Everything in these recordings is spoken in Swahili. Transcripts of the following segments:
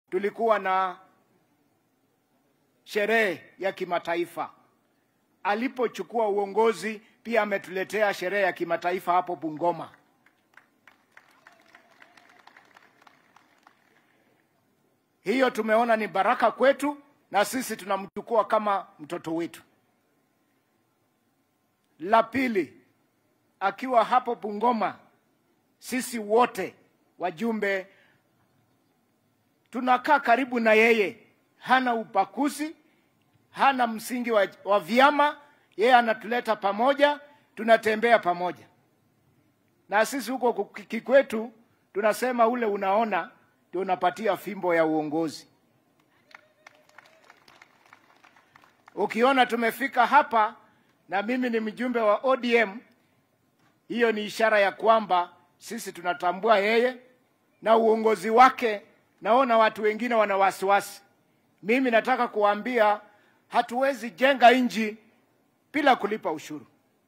tulikuwa na sherehe ya kimataifa. Alipochukua uongozi, pia ametuletea sherehe ya kimataifa hapo Bungoma. Hiyo tumeona ni baraka kwetu, na sisi tunamchukua kama mtoto wetu. La pili, akiwa hapo Bungoma, sisi wote wajumbe tunakaa karibu na yeye, hana ubaguzi, hana msingi wa, wa vyama. Yeye anatuleta pamoja, tunatembea pamoja, na sisi huko kikwetu tunasema ule unaona ndio unapatia fimbo ya uongozi. Ukiona tumefika hapa na mimi ni mjumbe wa ODM, hiyo ni ishara ya kwamba sisi tunatambua yeye na uongozi wake. Naona watu wengine wana wasiwasi. Mimi nataka kuwaambia hatuwezi jenga nchi bila kulipa ushuru,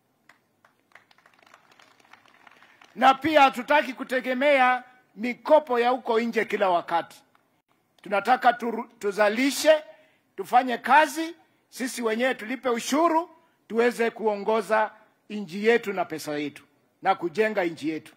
na pia hatutaki kutegemea mikopo ya huko nje kila wakati. Tunataka tu, tuzalishe, tufanye kazi sisi wenyewe, tulipe ushuru, tuweze kuongoza nchi yetu na pesa yetu na kujenga nchi yetu.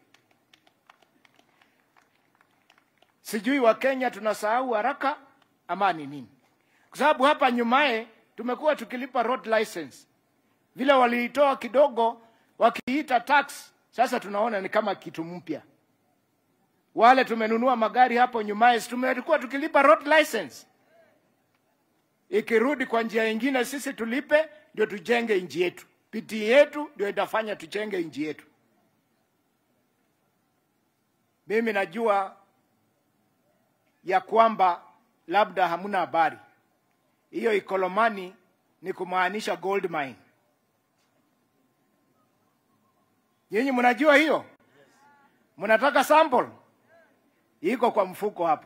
Sijui Wakenya tunasahau haraka ama ni nini? Kwa sababu hapa nyumaye tumekuwa tukilipa road license, vile waliitoa kidogo wakiita tax, sasa tunaona ni kama kitu mpya. Wale tumenunua magari hapo nyumaye, tumekuwa tukilipa road license, ikirudi kwa njia nyingine sisi tulipe, ndio tujenge nchi yetu. Bidii yetu ndio itafanya tujenge nchi yetu. Mimi najua ya kwamba labda hamuna habari hiyo. Ikolomani ni kumaanisha gold mine. Nyinyi mnajua hiyo? Mnataka sample? Iko kwa mfuko hapa.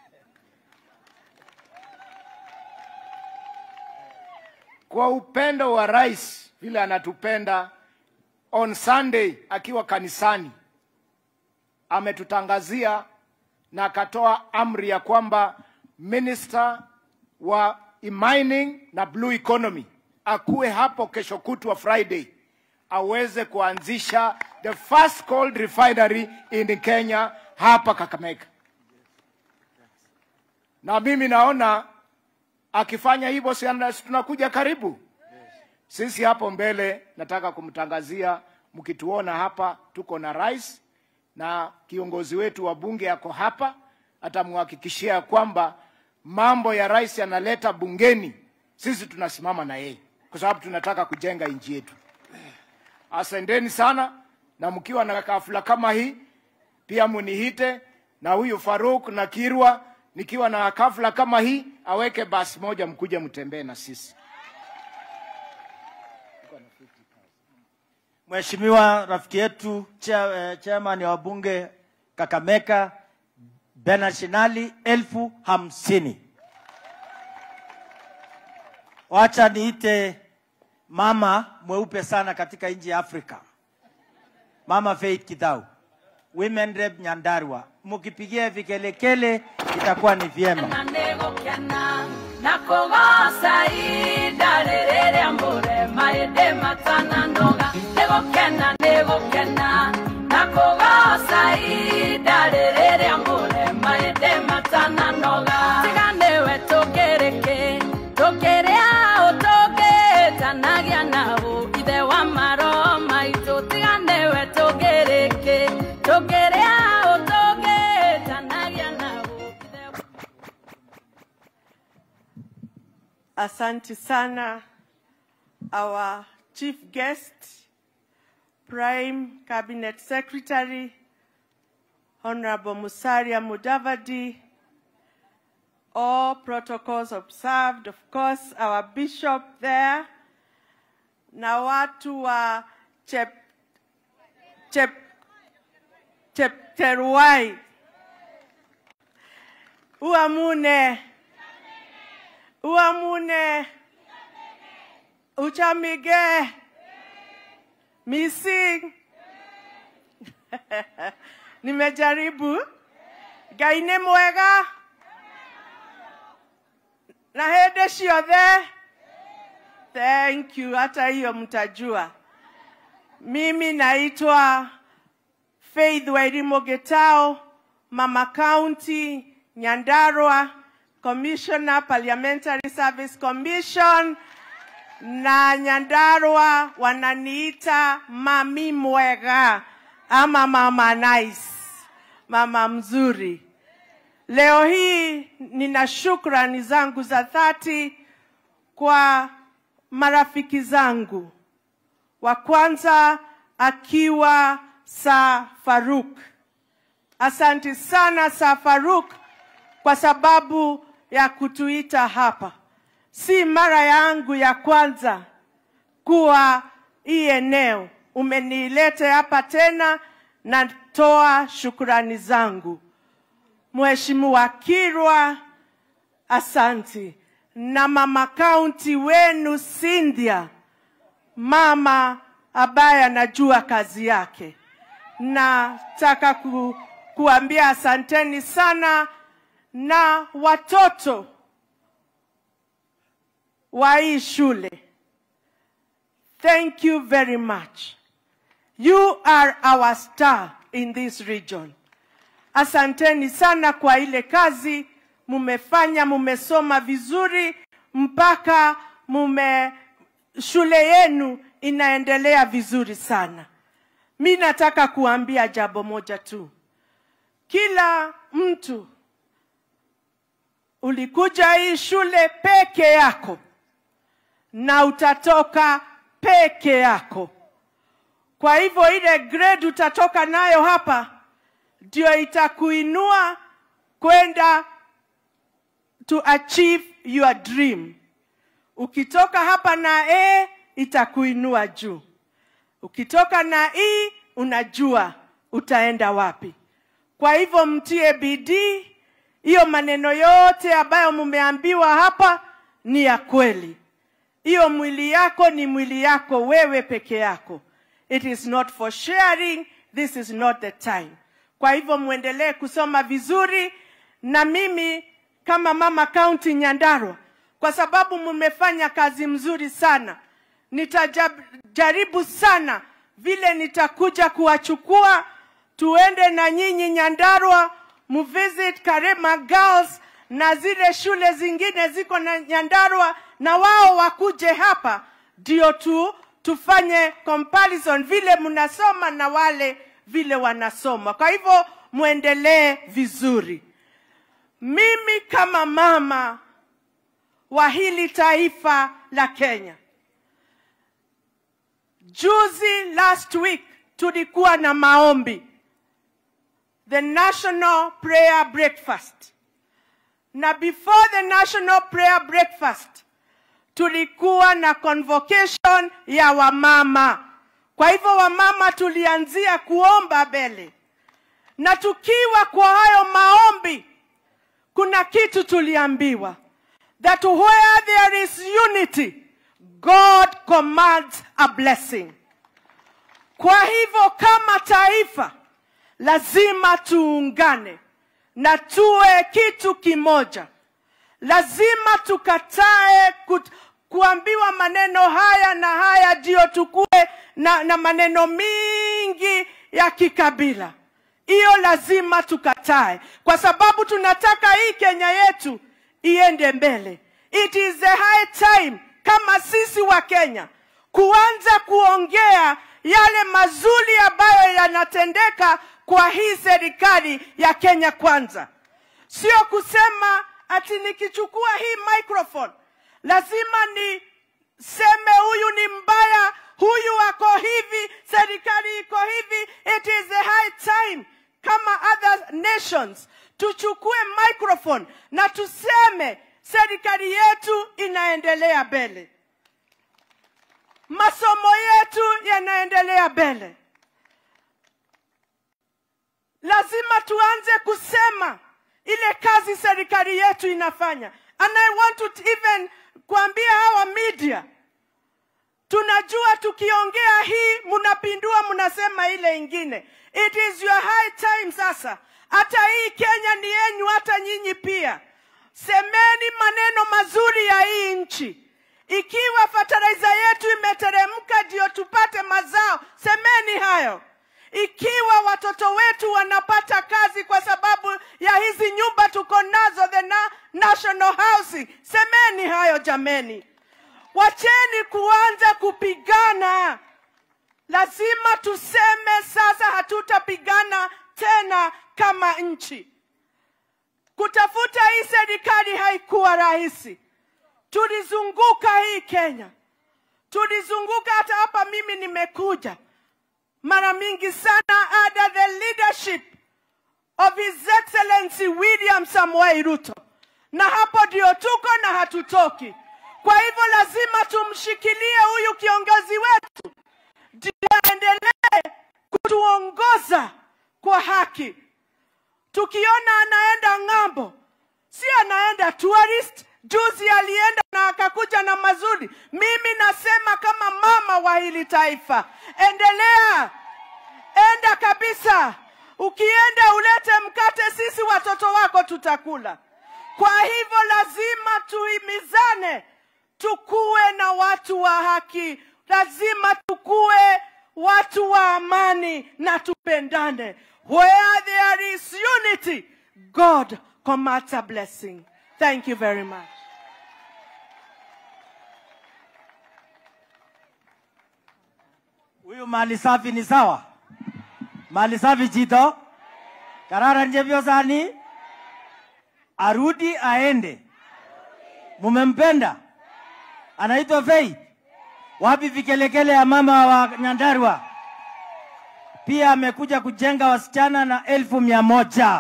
Kwa upendo wa rais vile anatupenda, on Sunday akiwa kanisani ametutangazia na akatoa amri ya kwamba minister wa mining na blue economy akuwe hapo kesho kutwa Friday, aweze kuanzisha the first gold refinery in Kenya hapa Kakamega. Na mimi naona akifanya hivyo, si tunakuja karibu sisi hapo mbele. Nataka kumtangazia, mkituona hapa, tuko na rais na kiongozi wetu wa bunge yako hapa, atamhakikishia kwamba mambo ya rais yanaleta bungeni, sisi tunasimama na yeye, kwa sababu tunataka kujenga nchi yetu. Asanteni sana, na mkiwa na kafula kama hii pia munihite, na huyu Faruk na Kirwa, nikiwa na kafula kama hii aweke basi moja, mkuja mtembee na sisi. Mheshimiwa rafiki yetu chair, chairman wa bunge Kakamega Bernard Shinali, elfu hamsini. Wacha niite mama mweupe sana katika nchi ya Afrika, Mama Faith Kidau, Women Rep Nyandarua. Mukipigia vikelekele itakuwa ni vyema. na kugoca ihinda rĩrĩ rĩa mũrema ĩndĩ matananoga nĩ gũkena nĩ gũkena na kugoca ihinda rĩrĩ rĩa mũrema ĩndĩ matananoga tiga nĩwe tũngĩrĩkĩ tũkĩrĩa ũtũngĩtanagia naũ ithe wa maro maitũ tiga nĩwe tũngĩrĩkĩ tũkĩrĩa ũtũngĩtanagia naũ ithe wa Asante sana our chief guest, Prime Cabinet Secretary, Honorable Musaria Mudavadi, all protocols observed, of course, our bishop there, na watu wa Chep, Chep, Chepteruai, Uamune, Uamune, Uchamige, Mising. Nimejaribu. Ngai nĩ mwega. na hĩndĩ ciothe thank you hata hiyo mtajua mimi naitwa faith wairimu gitao mama county nyandarua commissioner parliamentary service commission na nyandarua wananiita mami mwega ama mama nice mama mzuri leo hii nina shukrani zangu za dhati kwa marafiki zangu wa kwanza akiwa sa faruk asanti sana sa faruk kwa sababu ya kutuita hapa si mara yangu ya kwanza kuwa hii eneo umenilete hapa tena natoa shukrani zangu mheshimiwa kirwa asanti na mama kaunti wenu Cynthia, mama ambaye anajua kazi yake. Nataka ku, kuambia asanteni sana na watoto wa hii shule. Thank you very much. You are our star in this region. Asanteni sana kwa ile kazi mumefanya, mumesoma vizuri mpaka mume shule yenu inaendelea vizuri sana. Mi nataka kuambia jambo moja tu, kila mtu ulikuja hii shule peke yako na utatoka peke yako. Kwa hivyo ile grade utatoka nayo hapa ndio itakuinua kwenda to achieve your dream. Ukitoka hapa na A itakuinua juu. Ukitoka na E unajua utaenda wapi. Kwa hivyo mtie bidii. Hiyo maneno yote ambayo mumeambiwa hapa ni ya kweli. Hiyo mwili yako ni mwili yako wewe peke yako. It is not for sharing, this is not the time. Kwa hivyo muendelee kusoma vizuri, na mimi kama mama kaunti Nyandarua, kwa sababu mmefanya kazi mzuri sana, nitajaribu sana vile nitakuja kuwachukua tuende na nyinyi Nyandarua, muvisit Karema Girls na zile shule zingine ziko na Nyandarua, na wao wakuje hapa ndio tu tufanye comparison vile mnasoma na wale vile wanasoma. Kwa hivyo muendelee vizuri. Mimi kama mama wa hili taifa la Kenya, juzi last week tulikuwa na maombi, the national prayer breakfast, na before the national prayer breakfast tulikuwa na convocation ya wamama. Kwa hivyo wamama tulianzia kuomba mbele, na tukiwa kwa hayo maombi, kuna kitu tuliambiwa that where there is unity God commands a blessing. Kwa hivyo kama taifa lazima tuungane na tuwe kitu kimoja. Lazima tukatae kut, kuambiwa maneno haya na haya ndio tukue na, na maneno mingi ya kikabila. Hiyo lazima tukatae, kwa sababu tunataka hii Kenya yetu iende mbele. It is the high time kama sisi wa Kenya kuanza kuongea yale mazuri ambayo yanatendeka kwa hii serikali ya Kenya Kwanza, sio kusema ati nikichukua hii microphone lazima niseme huyu ni mbaya, huyu ako hivi, serikali iko hivi. It is the high time kama other nations tuchukue microphone na tuseme serikali yetu inaendelea mbele, masomo yetu yanaendelea mbele. Lazima tuanze kusema ile kazi serikali yetu inafanya, and I want to even kuambia hawa media, tunajua tukiongea hii mnapindua, mnasema ile ingine. It is your high time sasa, hata hii Kenya ni yenyu, hata nyinyi pia. semeni maneno mazuri ya hii nchi. Ikiwa fertilizer yetu imeteremka ndio tupate mazao, semeni hayo. Ikiwa watoto wetu wanapata kazi kwa sababu ya hizi nyumba tuko nazo, the na national housing, semeni hayo jameni. Wacheni kuanza kupigana. Lazima tuseme sasa hatutapigana tena kama nchi. Kutafuta hii serikali haikuwa rahisi. Tulizunguka hii Kenya, tulizunguka hata hapa. Mimi nimekuja mara mingi sana under the leadership of His Excellency William Samoei Ruto, na hapo ndio tuko na hatutoki. Kwa hivyo lazima tumshikilie huyu kiongozi wetu ndio aendelee kutuongoza kwa haki. Tukiona anaenda ng'ambo, si anaenda tourist. Juzi alienda na akakuja na mazuri. Mimi nasema kama mama wa hili taifa, endelea, enda kabisa. Ukienda ulete mkate, sisi watoto wako tutakula. Kwa hivyo lazima tuhimizane, tukuwe na watu wa haki, lazima tukuwe watu wa amani na tupendane. Where there is unity, God commands a blessing. Thank you very much. Huyu mali safi ni sawa, mali safi Chito Kararan Chepyosani arudi aende. Mumempenda, anaitwa Faith. Wapi vikelekele ya mama wa Nyandarua? Pia amekuja kujenga wasichana na elfu mia moja.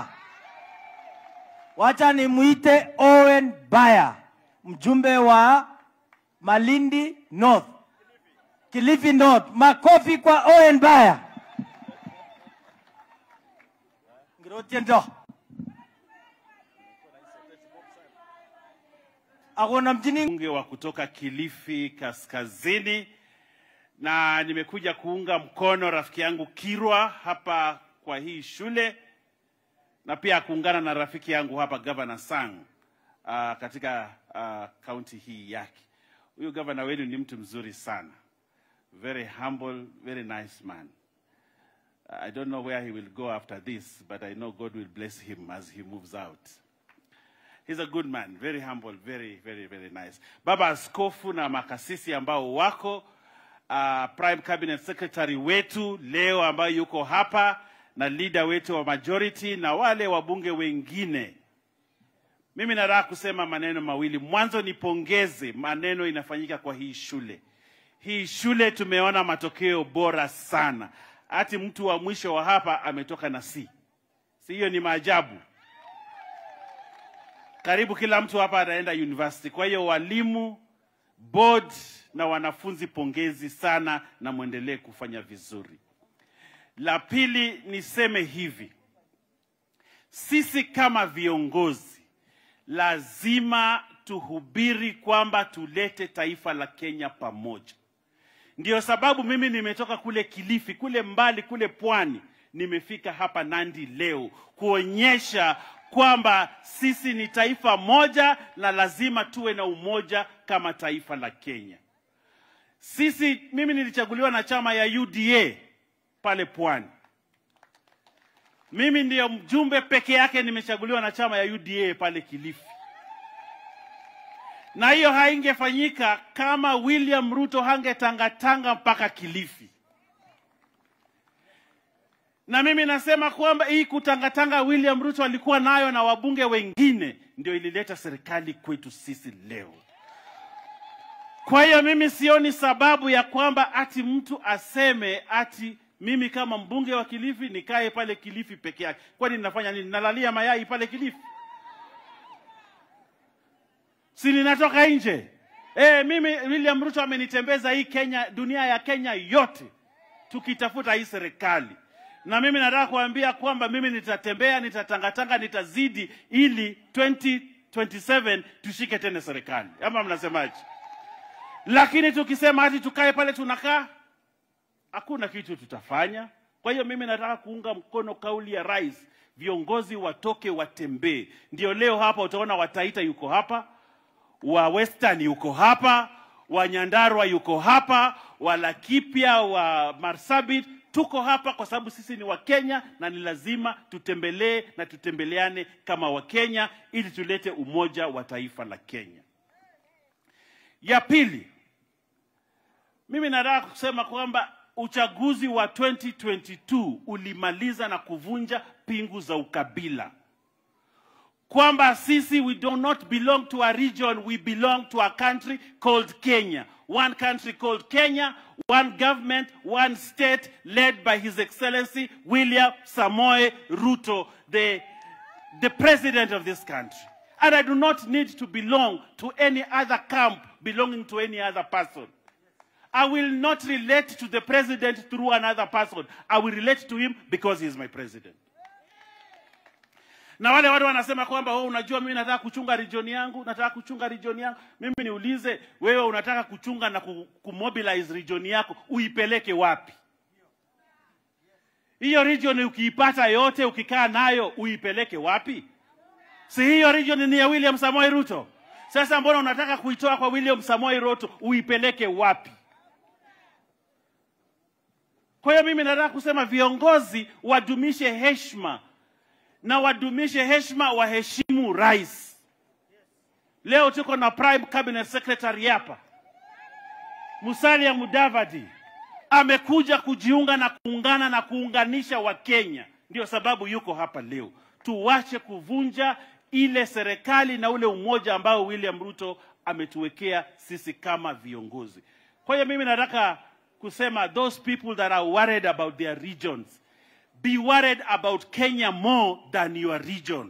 Wacha nimuite Owen Baya, mjumbe wa Malindi North, Kilifi North. Makofi kwa Owen Baya. Ngirotiendo. Akona mjini mbunge wa kutoka Kilifi Kaskazini, na nimekuja kuunga mkono rafiki yangu Kirwa hapa kwa hii shule na pia kuungana na rafiki yangu hapa Governor Sang uh, katika kaunti uh, hii yake. Huyu gavana wenu ni mtu mzuri sana, very humble, very nice man. I don't know where he will go after this, but I know God will bless him as he moves out. He's a good man, very humble, very, very, very nice. Baba Askofu na makasisi ambao wako uh, Prime Cabinet Secretary wetu leo ambayo yuko hapa na leader wetu wa majority na wale wabunge wengine. Mimi nataka kusema maneno mawili. Mwanzo nipongeze maneno inafanyika kwa hii shule. Hii shule tumeona matokeo bora sana. Hati mtu wa mwisho wa hapa ametoka na C. Si hiyo ni maajabu. Karibu kila mtu hapa anaenda university. Kwa hiyo walimu, board na wanafunzi, pongezi sana na mwendelee kufanya vizuri. La pili niseme hivi, sisi kama viongozi lazima tuhubiri kwamba tulete taifa la Kenya pamoja. Ndio sababu mimi nimetoka kule Kilifi, kule mbali, kule pwani, nimefika hapa Nandi leo kuonyesha kwamba sisi ni taifa moja na lazima tuwe na umoja kama taifa la Kenya. Sisi, mimi nilichaguliwa na chama ya UDA pale pwani. Mimi ndiyo mjumbe peke yake nimechaguliwa na chama ya UDA pale Kilifi, na hiyo haingefanyika kama William Ruto hangetangatanga mpaka Kilifi. Na mimi nasema kwamba hii kutangatanga William Ruto alikuwa nayo na wabunge wengine ndio ilileta serikali kwetu sisi leo. Kwa hiyo mimi sioni sababu ya kwamba ati mtu aseme ati mimi kama mbunge wa Kilifi nikae pale Kilifi peke yake. Kwani ninafanya nini? Nalalia mayai pale Kilifi? Si ninatoka nje? Eh, mimi William Ruto amenitembeza hii Kenya, dunia ya Kenya yote tukitafuta hii serikali. Na mimi nataka kuambia kwamba mimi nitatembea, nitatangatanga, nitazidi ili 2027 tushike tena serikali. Ama mnasemaje? Lakini tukisema hati tukae pale tunakaa, hakuna kitu tutafanya. Kwa hiyo mimi nataka kuunga mkono kauli ya rais viongozi watoke watembee. Ndio leo hapa utaona Wataita yuko hapa, wa Western yuko hapa, wa Nyandarua yuko hapa, wa Laikipia, wa Marsabit tuko hapa kwa sababu sisi ni Wakenya na ni lazima tutembelee na tutembeleane kama Wakenya ili tulete umoja wa taifa la Kenya. Ya pili, mimi nataka kusema kwamba uchaguzi wa 2022 ulimaliza na kuvunja pingu za ukabila, kwamba sisi we do not belong to a region, we belong to a country called Kenya. One country called Kenya, one government, one state led by His Excellency William Samoe Ruto, the, the president of this country. And I do not need to belong to any other camp belonging to any other person. I will not relate to the president through another person. I will relate to him because he is my president. Na wale watu wanasema kwamba oh, unajua mimi nataka kuchunga region yangu, nataka kuchunga region yangu. Mimi niulize, wewe unataka kuchunga na ku- kumobilize region yako, uipeleke wapi? Hiyo region ukiipata yote, ukikaa nayo, uipeleke wapi? Si hiyo region ni ya William Samoei Ruto? Sasa mbona unataka kuitoa kwa William Samoei Ruto, uipeleke wapi? Kwa hiyo mimi nataka kusema viongozi wadumishe heshima na wadumishe heshima, waheshimu rais. Leo tuko na prime cabinet secretary hapa, Musalia Mudavadi amekuja kujiunga na kuungana na kuunganisha Wakenya, ndio sababu yuko hapa leo. Tuwache kuvunja ile serikali na ule umoja ambao William Ruto ametuwekea sisi kama viongozi. Kwa hiyo mimi nataka kusema those people that are worried about their regions be worried about Kenya more than your region.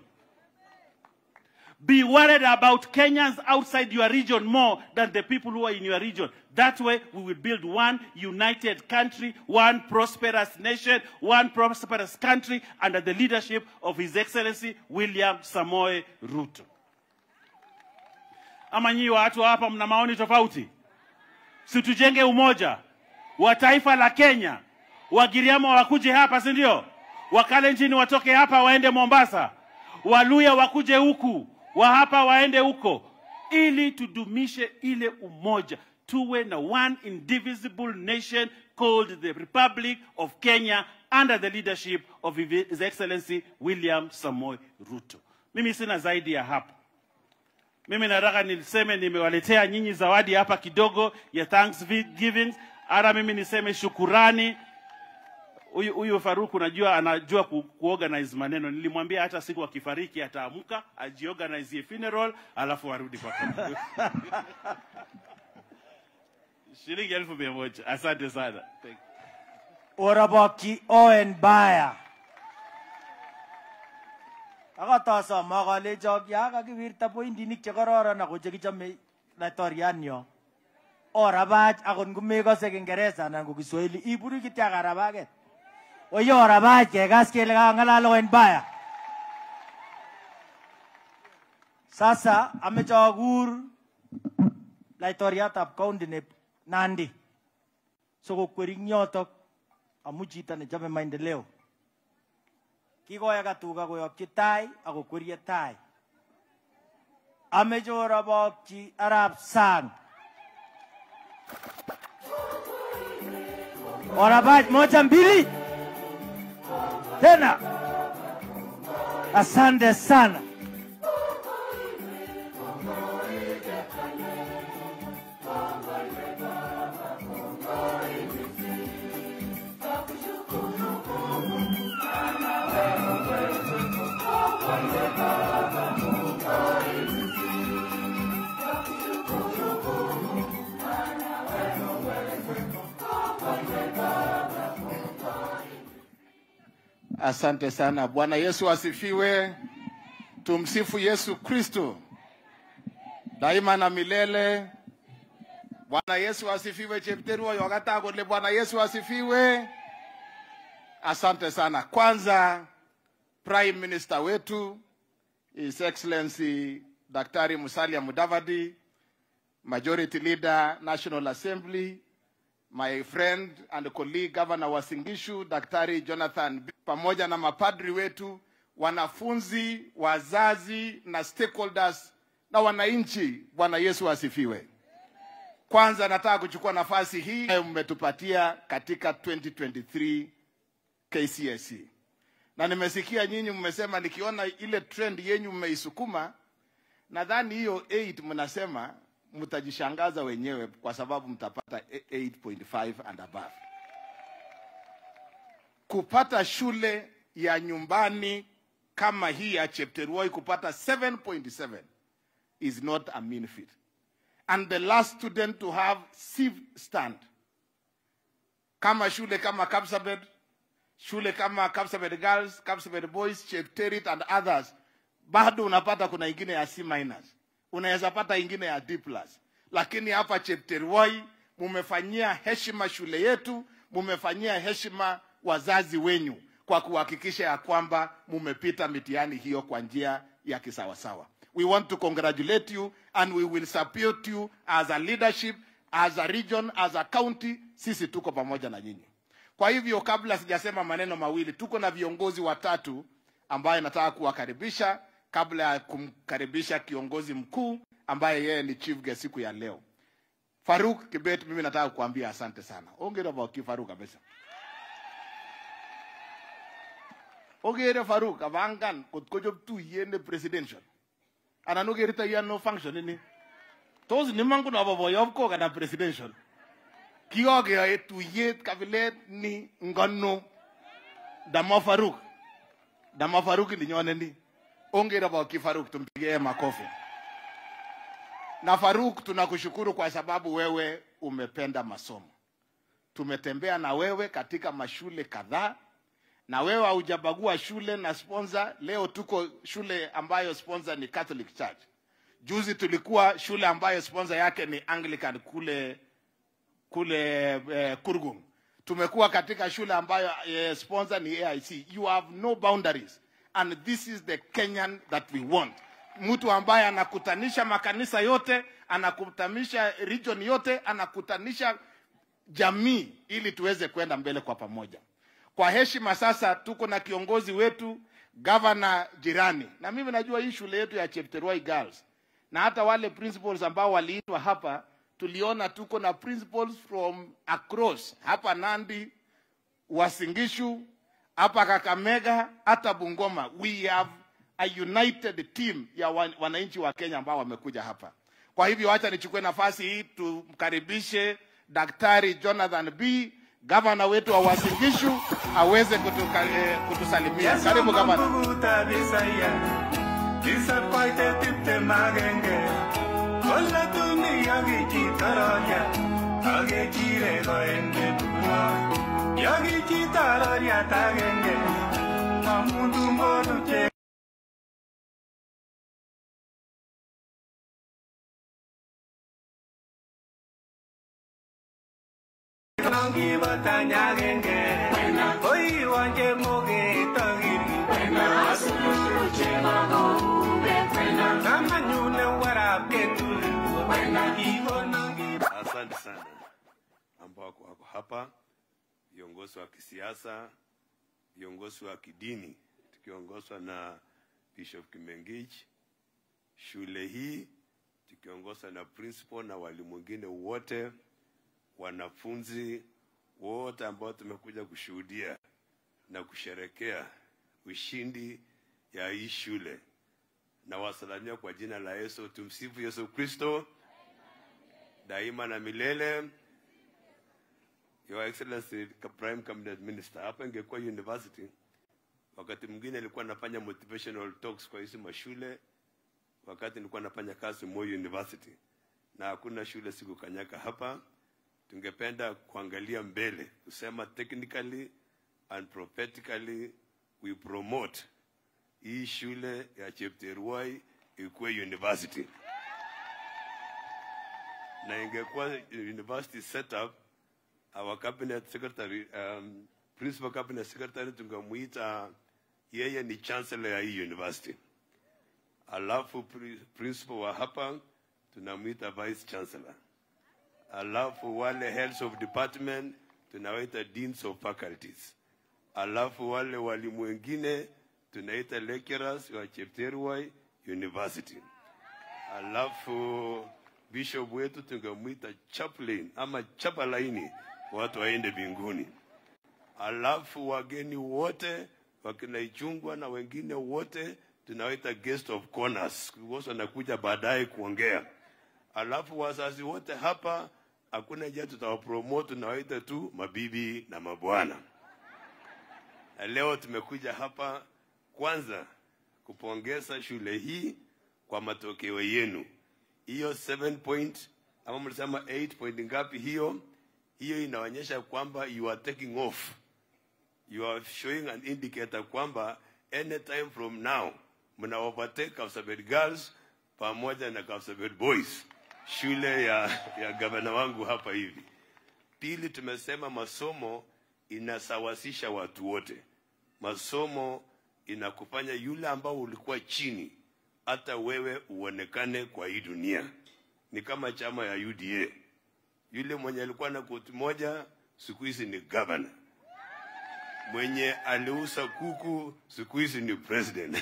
Be worried about Kenyans outside your region more than the people who are in your region. That way, we will build one united country, one prosperous nation, one prosperous country under the leadership of His Excellency William Samoe Ruto. Ama nyinyi watu hapa mna maoni tofauti? Si tujenge umoja wa taifa la Kenya. Wagiriama wakuje hapa, si ndio? Wakalenjin watoke hapa waende Mombasa, Waluya wakuje huku, wa hapa waende huko, ili tudumishe ile umoja, tuwe na one indivisible nation called the Republic of Kenya under the leadership of His Excellency William Samoei Ruto. Mimi sina zaidi ya hapo. Mimi nataka niseme nimewaletea nyinyi zawadi hapa kidogo ya Thanksgiving. Ara mimi niseme shukurani. Huyu huyu Faruku najua anajua ku, kuorganize maneno. Nilimwambia hata siku akifariki ataamka ajiorganize funeral alafu arudi kwa kazi. Shilingi elfu mia moja. Asante sana. Thank you. Orabokyi Owen Baya. Akatosom akalechok ya kakiwirta pointinik chekororon ako chekichome laitorianyo. Orabach akot ngomekose Kingereza anan ko Kiswahili iburi kityo ak arabaket. Oye orabach kekas kele kakang'alal Owen Baya. Sasa ameche akur laitoriatab county ne Nandi sikokweri ing yotok amu chito nechome maendeleo kikoyaka tuga koyokyi tai akokwerie tai ameche orobokyi arap sang orabach moja mbili tena asante sana Asante sana. Bwana Yesu asifiwe. Tumsifu Yesu Kristo daima na milele. Bwana Yesu asifiwe. Chepteruo yokata kole Bwana Yesu asifiwe. Asante sana. Kwanza Prime Minister wetu His Excellency Daktari Musalia Mudavadi, Majority Leader National Assembly, my friend and colleague Governor wa Singishu Daktari Jonathan, pamoja na mapadri wetu wanafunzi, wazazi na stakeholders na wananchi. Bwana Yesu asifiwe. Kwanza nataka kuchukua nafasi hii ambayo mmetupatia katika 2023 KCSE, na nimesikia nyinyi mmesema, nikiona ile trend yenyu mmeisukuma, nadhani hiyo 8 mnasema mtajishangaza wenyewe, kwa sababu mtapata 8.5 and above. Kupata shule ya nyumbani kama hii ya Chepterwoi kupata 7.7 is not a mean feat and the last student to have sieve stand kama shule kama Kapsabet, shule kama Kapsabet Girls, Kapsabet Boys, Chepterit and others, bado unapata kuna ingine ya C minus, unaweza pata ingine ya D plus, lakini hapa Chepterwoi mumefanyia heshima shule yetu, mumefanyia heshima wazazi wenyu kwa kuhakikisha ya kwamba mumepita mitihani hiyo kwa njia ya kisawasawa. We want to congratulate you and we will support you as a leadership, as a region, as a county. Sisi tuko pamoja na nyinyi. Kwa hivyo, kabla sijasema maneno mawili, tuko na viongozi watatu ambaye nataka kuwakaribisha kabla ya kumkaribisha kiongozi mkuu ambaye yeye ni chief guest siku ya leo. Faruk Kibet, mimi nataka kukuambia asante sana. Ongera baki Faruk kabisa. Ogere Faruk abangan kot kochop tuyet ne presidential. Anan ogere tayano function ini. Tos nimangu na boboyob ko kana presidential. Kiokeyoe tuyet kabilet ni ngono. Dama Faruk. Dama Faruk ndinyone ni. Ongera baki Faruk tumpigie makofi. Na Faruk tunakushukuru kwa sababu wewe umependa masomo. Tumetembea na wewe katika mashule kadhaa na wewe haujabagua shule na sponsor. Leo tuko shule ambayo sponsor ni Catholic Church. Juzi tulikuwa shule ambayo sponsor yake ni Anglican kule kule eh, Kurgung. Tumekuwa katika shule ambayo eh, sponsor ni AIC. You have no boundaries and this is the Kenyan that we want. Mtu ambaye anakutanisha makanisa yote, anakutanisha region yote, anakutanisha jamii ili tuweze kwenda mbele kwa pamoja. Kwa heshima sasa, tuko na kiongozi wetu gavana jirani, na mimi najua hii shule yetu ya Chepterwoi Girls na hata wale principals ambao waliitwa hapa, tuliona tuko na principals from across hapa Nandi, Wasingishu, hapa Kakamega, hata Bungoma. We have a united team ya wan- wananchi wa Kenya ambao wamekuja hapa. Kwa hivyo acha nichukue nafasi hii tumkaribishe Daktari Jonathan B, gavana wetu wa Wasingishu aweze kutuka, eh, kutusalimia. Karibu gavana. Asante sana ambao wako wako hapa, viongozi wa kisiasa, viongozi wa kidini, tukiongozwa na Bishop Kimengich, shule hii tukiongozwa na principal na walimu wengine wote, wanafunzi wote ambao tumekuja kushuhudia na kusherekea ushindi ya hii shule, na wasalamia kwa jina la Yesu. Tumsifu Yesu Kristo daima na milele. Your Excellency ka- Prime Cabinet Minister, hapa ingekuwa university, wakati mwingine nilikuwa nafanya motivational talks kwa hizi mashule, wakati nilikuwa nafanya kazi Moi University, na hakuna shule sikukanyaka hapa. Tungependa kuangalia mbele, kusema technically and prophetically we promote hii shule ya Chepterwoi ikuwe university na ingekuwa university setup our cabinet secretary um, principal cabinet secretary tungemuita yeye ni chancellor ya hii university alafu pri, principal wa hapa tunamuita vice chancellor alafu wale heads of department tunawaita deans of faculties alafu wale walimu wengine tunaita lecturers wa Chepterwai University. Alafu bishop wetu tungemwita chaplain ama chapalaini, watu waende mbinguni. Alafu wageni wote wakina Ichungwa na wengine wote tunawaita guest of corners, because wanakuja baadaye kuongea. Alafu wazazi wote hapa, hakuna njia tutawapromote, tunawaita tu mabibi na mabwana. Na leo tumekuja hapa kwanza kupongeza shule hii kwa matokeo yenu. Hiyo 7 point ama mlisema 8 point ngapi hiyo? Hiyo inaonyesha kwamba you are taking off. You are showing an indicator kwamba anytime from now mna overtake Kapsabet girls pamoja na Kapsabet boys, shule ya, ya gavana wangu hapa hivi. Pili, tumesema masomo inasawasisha watu wote. Masomo inakufanya yule ambao ulikuwa chini, hata wewe uonekane kwa hii dunia. Ni kama chama ya UDA, yule mwenye alikuwa na koti moja siku hizi ni governor, mwenye aliuza kuku siku hizi ni president,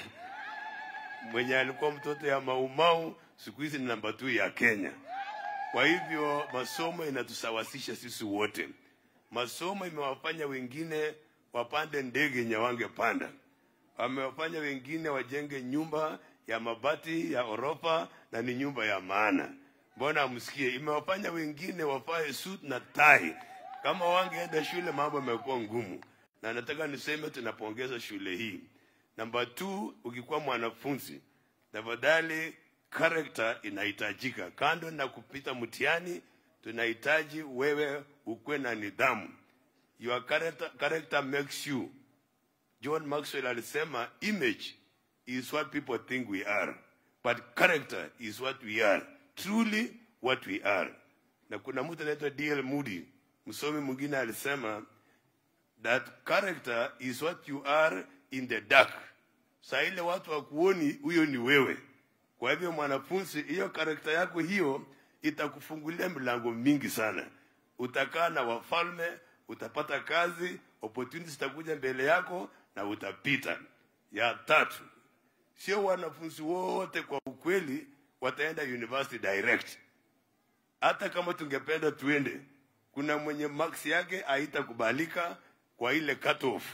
mwenye alikuwa mtoto ya maumau siku hizi ni namba tu ya Kenya. Kwa hivyo masomo inatusawasisha sisi wote. Masomo imewafanya wengine wapande ndege yenye wangepanda, wamewafanya wengine wajenge nyumba ya mabati ya orofa na ni nyumba ya maana. Mbona amsikie? Imewafanya wengine wafae suit na tai. Kama wangeenda shule, mambo yamekuwa ngumu, na nataka niseme tunapongeza shule hii. Namba two, ukikuwa mwanafunzi tafadhali character inahitajika. Kando na kupita mtihani, tunahitaji wewe ukuwe na nidhamu. Your character, character makes you. John Maxwell alisema image is what people think we are, but character is what we are, truly what we are. Na kuna mtu anaitwa D.L. Moody, msomi mwingine alisema that character is what you are in the dark. Saa ile watu wakuoni, huyo ni wewe. Kwa hivyo mwanafunzi, hiyo karakta yako hiyo itakufungulia milango mingi sana. Utakaa na wafalme, utapata kazi, opportunities zitakuja mbele yako na utapita. Ya tatu, sio wanafunzi wote kwa ukweli wataenda university direct. Hata kama tungependa tuende, kuna mwenye max yake haitakubalika kwa ile cut off.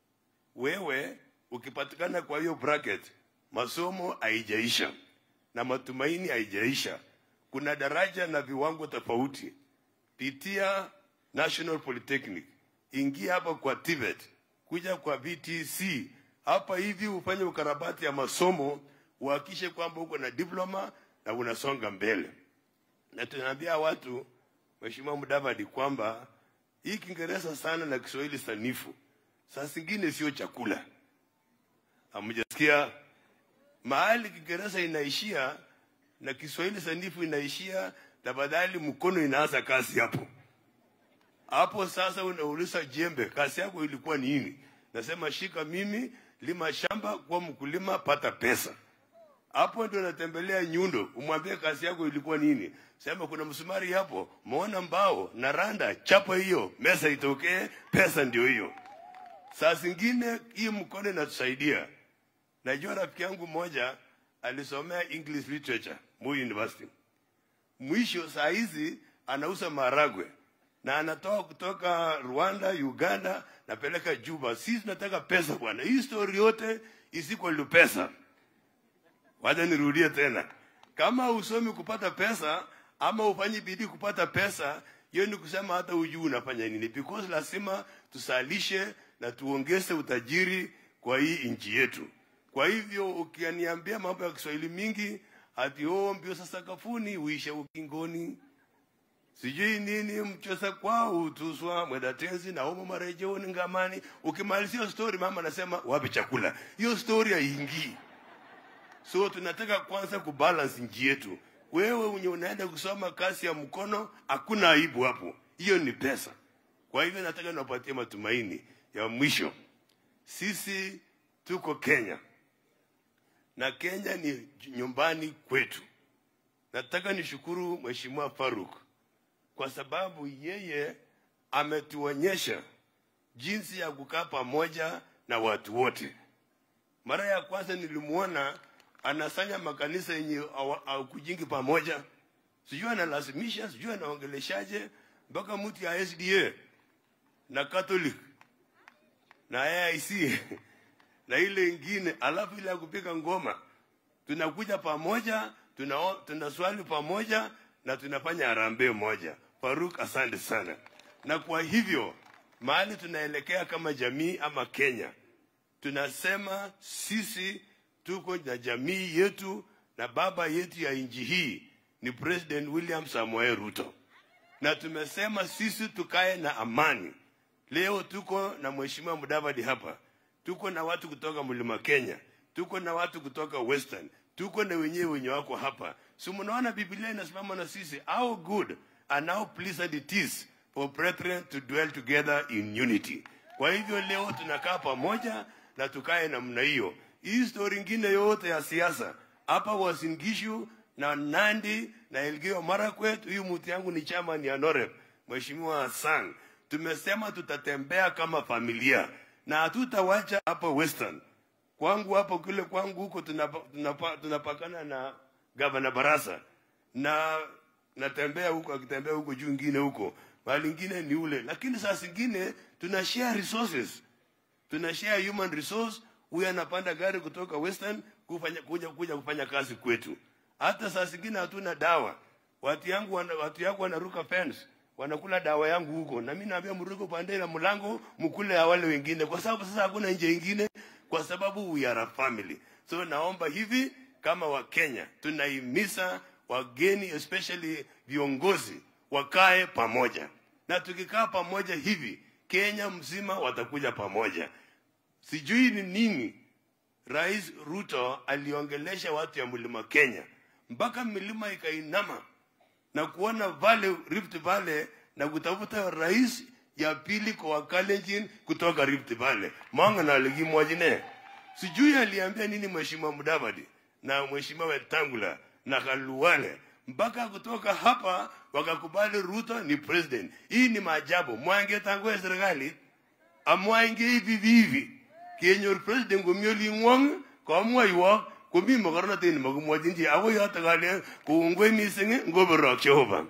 Wewe ukipatikana kwa hiyo bracket, masomo haijaisha na matumaini haijaisha. Kuna daraja na viwango tofauti. Pitia National Polytechnic, ingia hapa kwa TVET, kuja kwa VTC hapa hivi, ufanye ukarabati ya masomo, uhakishe kwamba uko na diploma na unasonga mbele. Na tunaambia watu, Mheshimiwa Mudavadi, kwamba hii Kiingereza sana na Kiswahili sanifu saa zingine sio chakula. Hamjasikia mahali Kiingereza inaishia na Kiswahili sanifu inaishia, tafadhali mkono inaanza kazi hapo hapo. Sasa unauliza jembe, kazi yako ilikuwa ni nini? Nasema shika mimi, lima shamba, kuwa mkulima, pata pesa. Hapo ndio natembelea nyundo, umwambie kazi yako ilikuwa nini. Sema kuna msumari hapo, muona mbao na randa, chapa hiyo, mesa itokee, pesa ndio hiyo. Saa zingine hii mkono inatusaidia. Najua rafiki yangu mmoja alisomea English literature Moi University. Mwisho saa hizi anauza maragwe na anatoa kutoka Rwanda, Uganda, napeleka Juba. Sisi tunataka pesa bwana, hii story yote isiko lu pesa. Wacha nirudie tena, kama usomi kupata pesa ama ufanyi bidii kupata pesa, hiyo ni kusema hata ujui unafanya nini, because lazima tusalishe na tuongeze utajiri kwa hii nchi yetu. Kwa hivyo ukiniambia mambo ya Kiswahili mingi ati oh, mbio sasa sakafuni uishe ukingoni, sijui nini mchosa kwao utuswa mwenda tenzi na homo marejeoni ngamani. Ukimalizia story, mama anasema wapi chakula? Hiyo story haingii. So tunataka kwanza kubalance nchi yetu. Wewe unye unaenda kusoma kazi ya mkono, hakuna aibu hapo, hiyo ni pesa. Kwa hivyo nataka niwapatie matumaini ya mwisho. Sisi tuko Kenya na Kenya ni nyumbani kwetu. Nataka nishukuru Mheshimiwa Faruk kwa sababu yeye ametuonyesha jinsi ya kukaa pamoja na watu wote. Mara ya kwanza nilimuona anasanya makanisa yenye kujingi pamoja, sijui analazimisha, sijui anaongeleshaje mpaka mtu ya SDA na Catholic na AIC na ile ingine, alafu ile ya kupiga ngoma, tunakuja pamoja, tuna tunaswali pamoja na tunafanya harambee moja. Faruk, asante sana. Na kwa hivyo mahali tunaelekea kama jamii ama Kenya, tunasema sisi tuko na jamii yetu na baba yetu ya nchi hii ni President William Samoei Ruto, na tumesema sisi tukae na amani. Leo tuko na Mheshimiwa Mudavadi hapa, tuko na watu kutoka Mlima Kenya, tuko na watu kutoka Western, tuko na wenyewe wenye wako hapa. Si mnaona Biblia inasimama na sisi, how good and how pleasant it is for brethren to dwell together in unity. Kwa hivyo leo tunakaa pamoja na tukae namna hiyo. Hii story ingine yote ya siasa hapa Uasin Gishu na Nandi na Elgeyo Marakwet, huyu mtu yangu ni chama ni Anorep, Mheshimiwa Hassan, tumesema tutatembea kama familia na hatutawacha hapa Western. Kwangu hapo kule kwangu huko tunapa, tunapa, tunapakana na gavana Barasa na natembea huko akitembea huko juu ingine huko mahali ingine ni ule, lakini saa zingine tuna share resources, tuna share human resource. Huyu anapanda gari kutoka Western kufanya, kuja, kuja kufanya kazi kwetu. Hata saa zingine hatuna dawa, watu yangu wana, watu yangu wanaruka fence wanakula dawa yangu huko, na mimi naambia mruko pande na mlango mkule ya wale wengine, kwa sababu sasa hakuna nje ingine, kwa sababu we are a family. So naomba hivi kama Wakenya tunahimiza wageni especially viongozi wakae pamoja, na tukikaa pamoja hivi Kenya mzima watakuja pamoja. Sijui ni nini Rais Ruto aliongelesha watu ya mlima Kenya mpaka milima ikainama na kuona vale Rift Valley na kutafuta rais ya pili kwa Wakalenjin kutoka Rift Valley mwanga na aligimwajine. Sijui aliambia nini Mheshimiwa Mudavadi na Mheshimiwa Wetangula na Khalwale mpaka kutoka hapa wakakubali Ruto ni president. Hii ni maajabu. Mwange tangu ya serikali amwange hivi hivi kenyor president komioli ngwong komwaiwok komi mokornotet nemakimwochin chi ako yoto kale kongoi mising ngoborok Jehova.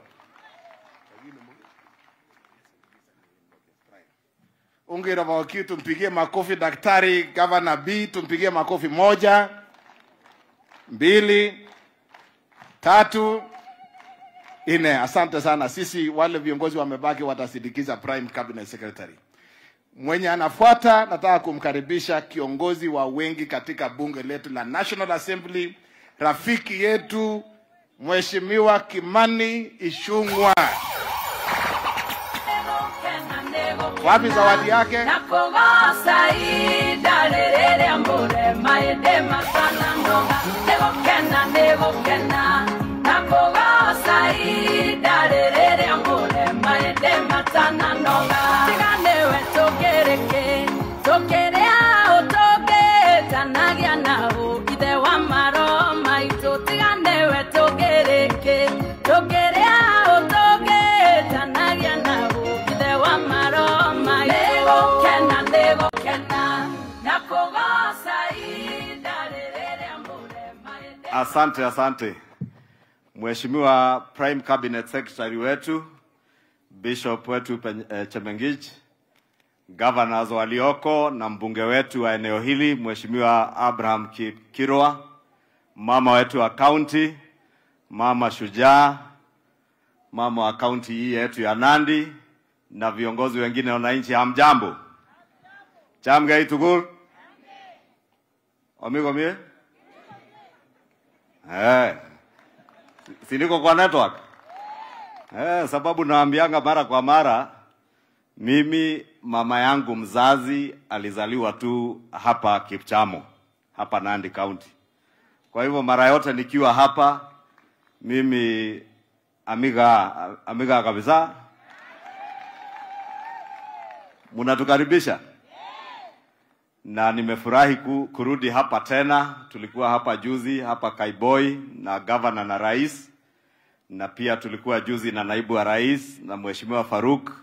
Ongera Mawakili, tumpigie makofi Daktari Gavana B, tumpigie makofi moja, mbili, tatu, nne. Asante sana. Sisi wale viongozi wamebaki watasindikiza Prime Cabinet Secretary. Mwenye anafuata, nataka kumkaribisha kiongozi wa wengi katika bunge letu la National Assembly, rafiki yetu Mheshimiwa Kimani Ichung'wa. Wapi zawadi yake? nakugoca ihinda rĩrĩ rĩa mũrema ĩndĩ matananoga nĩgũkena nĩgũkena nakugoca ihinda rĩrĩ rĩa mũrema ĩndĩ matananoga tiga nĩwe tũngĩrĩkĩ tũkĩrĩa ũtũngĩtanagia naũ ithe wa maro maitũ tiga nĩwe tũngĩrĩkĩ tũkĩrĩa ũtũngĩtanagia naũ ithe wa maro maitũ nĩgũkena nĩgũkena na kũgoca ihinda rĩrĩ rĩa mũrema ĩndĩ Asante, asante Mheshimiwa Prime Cabinet Secretary wetu, Bishop wetu Pen- eh, Chemengich, governors walioko na mbunge wetu wa eneo hili Mheshimiwa Abraham Ki- Kirwa, mama wetu wa county, mama shujaa, mama wa county hii yetu ya Nandi na viongozi wengine wa wananchi, hamjambo? Chamgai tugul omigomie Eh. Si niko kwa network? Eh, sababu naambianga mara kwa mara mimi mama yangu mzazi alizaliwa tu hapa Kipchamo, hapa Nandi County. Kwa hivyo mara yote nikiwa hapa mimi amiga amiga kabisa. Mnatukaribisha na nimefurahi ku, kurudi hapa tena. Tulikuwa hapa juzi hapa Kaiboi na gavana na rais, na pia tulikuwa juzi na naibu wa rais na mheshimiwa Faruk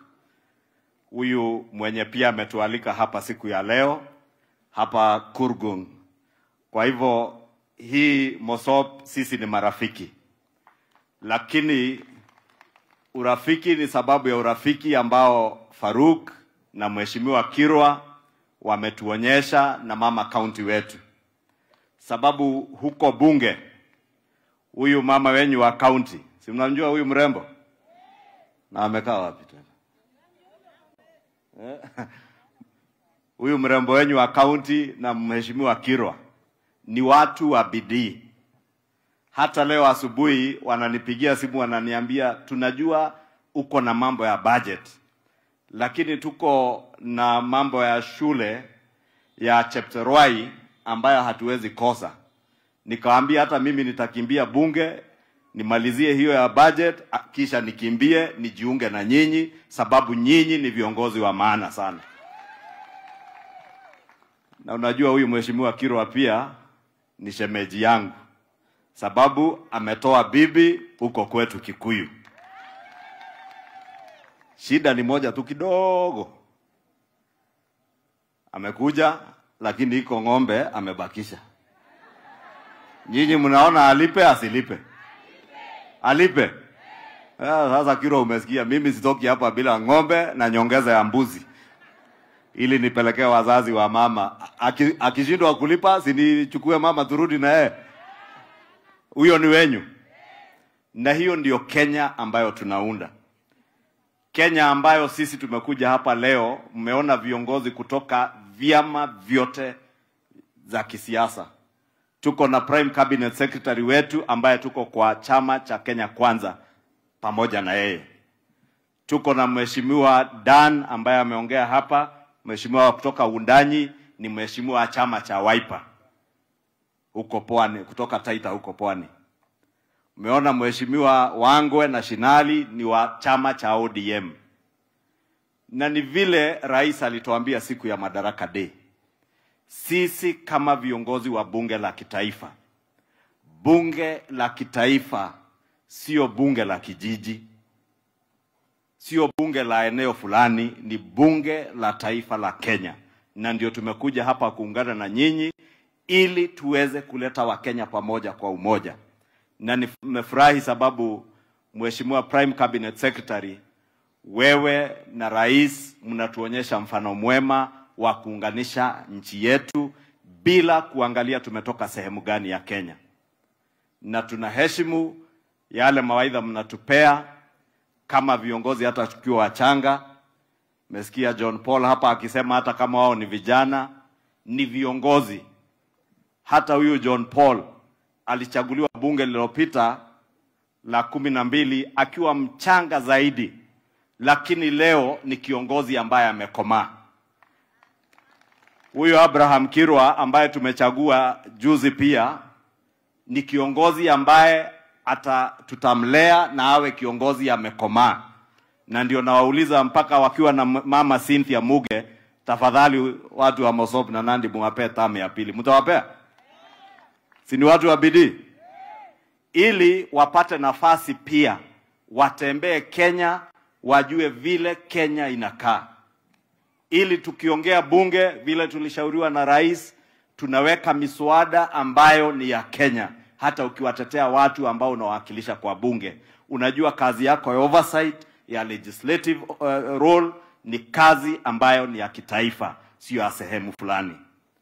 huyu mwenye pia ametualika hapa siku ya leo hapa Kurgung. Kwa hivyo hii Mosop sisi ni marafiki, lakini urafiki ni sababu ya urafiki ambao Faruk na Mheshimiwa Kirwa wametuonyesha na mama kaunti wetu, sababu huko bunge huyu mama wenyu wa kaunti, si mnamjua huyu mrembo na amekaa wapi tena Eh? huyu mrembo wenyu wa kaunti na mheshimiwa Kirwa ni watu wa bidii. Hata leo asubuhi wananipigia simu wananiambia, tunajua uko na mambo ya budget, lakini tuko na mambo ya shule ya Chepterwai ambayo hatuwezi kosa. Nikawaambia hata mimi nitakimbia bunge nimalizie hiyo ya budget, a- kisha nikimbie nijiunge na nyinyi, sababu nyinyi ni viongozi wa maana sana. Na unajua huyu mheshimiwa Kirwa pia ni shemeji yangu, sababu ametoa bibi huko kwetu Kikuyu. Shida ni moja tu kidogo, amekuja lakini iko ng'ombe amebakisha. Nyinyi mnaona alipe asilipe? Alipe. Ah, Sasa Kirwa, umesikia, mimi sitoki hapa bila ng'ombe na nyongeza ya mbuzi ili nipelekee wazazi wa mama. Aki- Akishindwa kulipa, sinichukue mama turudi na yeye. Huyo ni wenyu, na hiyo ndio Kenya ambayo tunaunda. Kenya ambayo sisi tumekuja hapa leo, mmeona viongozi kutoka vyama vyote za kisiasa. Tuko na prime cabinet secretary wetu ambaye tuko kwa chama cha Kenya Kwanza pamoja na yeye. Tuko na mheshimiwa Dan ambaye ameongea hapa, mheshimiwa wa kutoka Undanyi ni mheshimiwa wa chama cha Wiper huko Pwani, kutoka Taita huko Pwani. Umeona mheshimiwa Wangwe na Shinali ni wa chama cha ODM, na ni vile rais alituambia siku ya Madaraka Day, sisi kama viongozi wa bunge la kitaifa, bunge la kitaifa sio bunge la kijiji, sio bunge la eneo fulani, ni bunge la taifa la Kenya, na ndio tumekuja hapa kuungana na nyinyi ili tuweze kuleta Wakenya pamoja kwa umoja, na nimefurahi sababu Mheshimiwa Prime Cabinet Secretary, wewe na rais mnatuonyesha mfano mwema wa kuunganisha nchi yetu bila kuangalia tumetoka sehemu gani ya Kenya, na tunaheshimu yale mawaidha mnatupea kama viongozi, hata tukiwa wachanga. Mesikia John Paul hapa akisema hata kama wao ni vijana, ni viongozi. Hata huyu John Paul alichaguliwa bunge lililopita la kumi na mbili akiwa mchanga zaidi, lakini leo ni kiongozi ambaye amekomaa. Huyu Abraham Kirwa ambaye tumechagua juzi pia ni kiongozi ambaye ata tutamlea na awe kiongozi amekomaa, na ndio nawauliza mpaka wakiwa na m- mama Cynthia Muge, tafadhali watu wa Mosop na Nandi muwapee tamu ya pili, mtawapea? Si ni watu wa bidii, ili wapate nafasi pia watembee Kenya, wajue vile Kenya inakaa ili tukiongea bunge vile tulishauriwa na rais, tunaweka miswada ambayo ni ya Kenya. Hata ukiwatetea watu ambao unawakilisha kwa bunge, unajua kazi yako ya oversight ya legislative uh, role ni kazi ambayo ni ya kitaifa, sio ya sehemu fulani.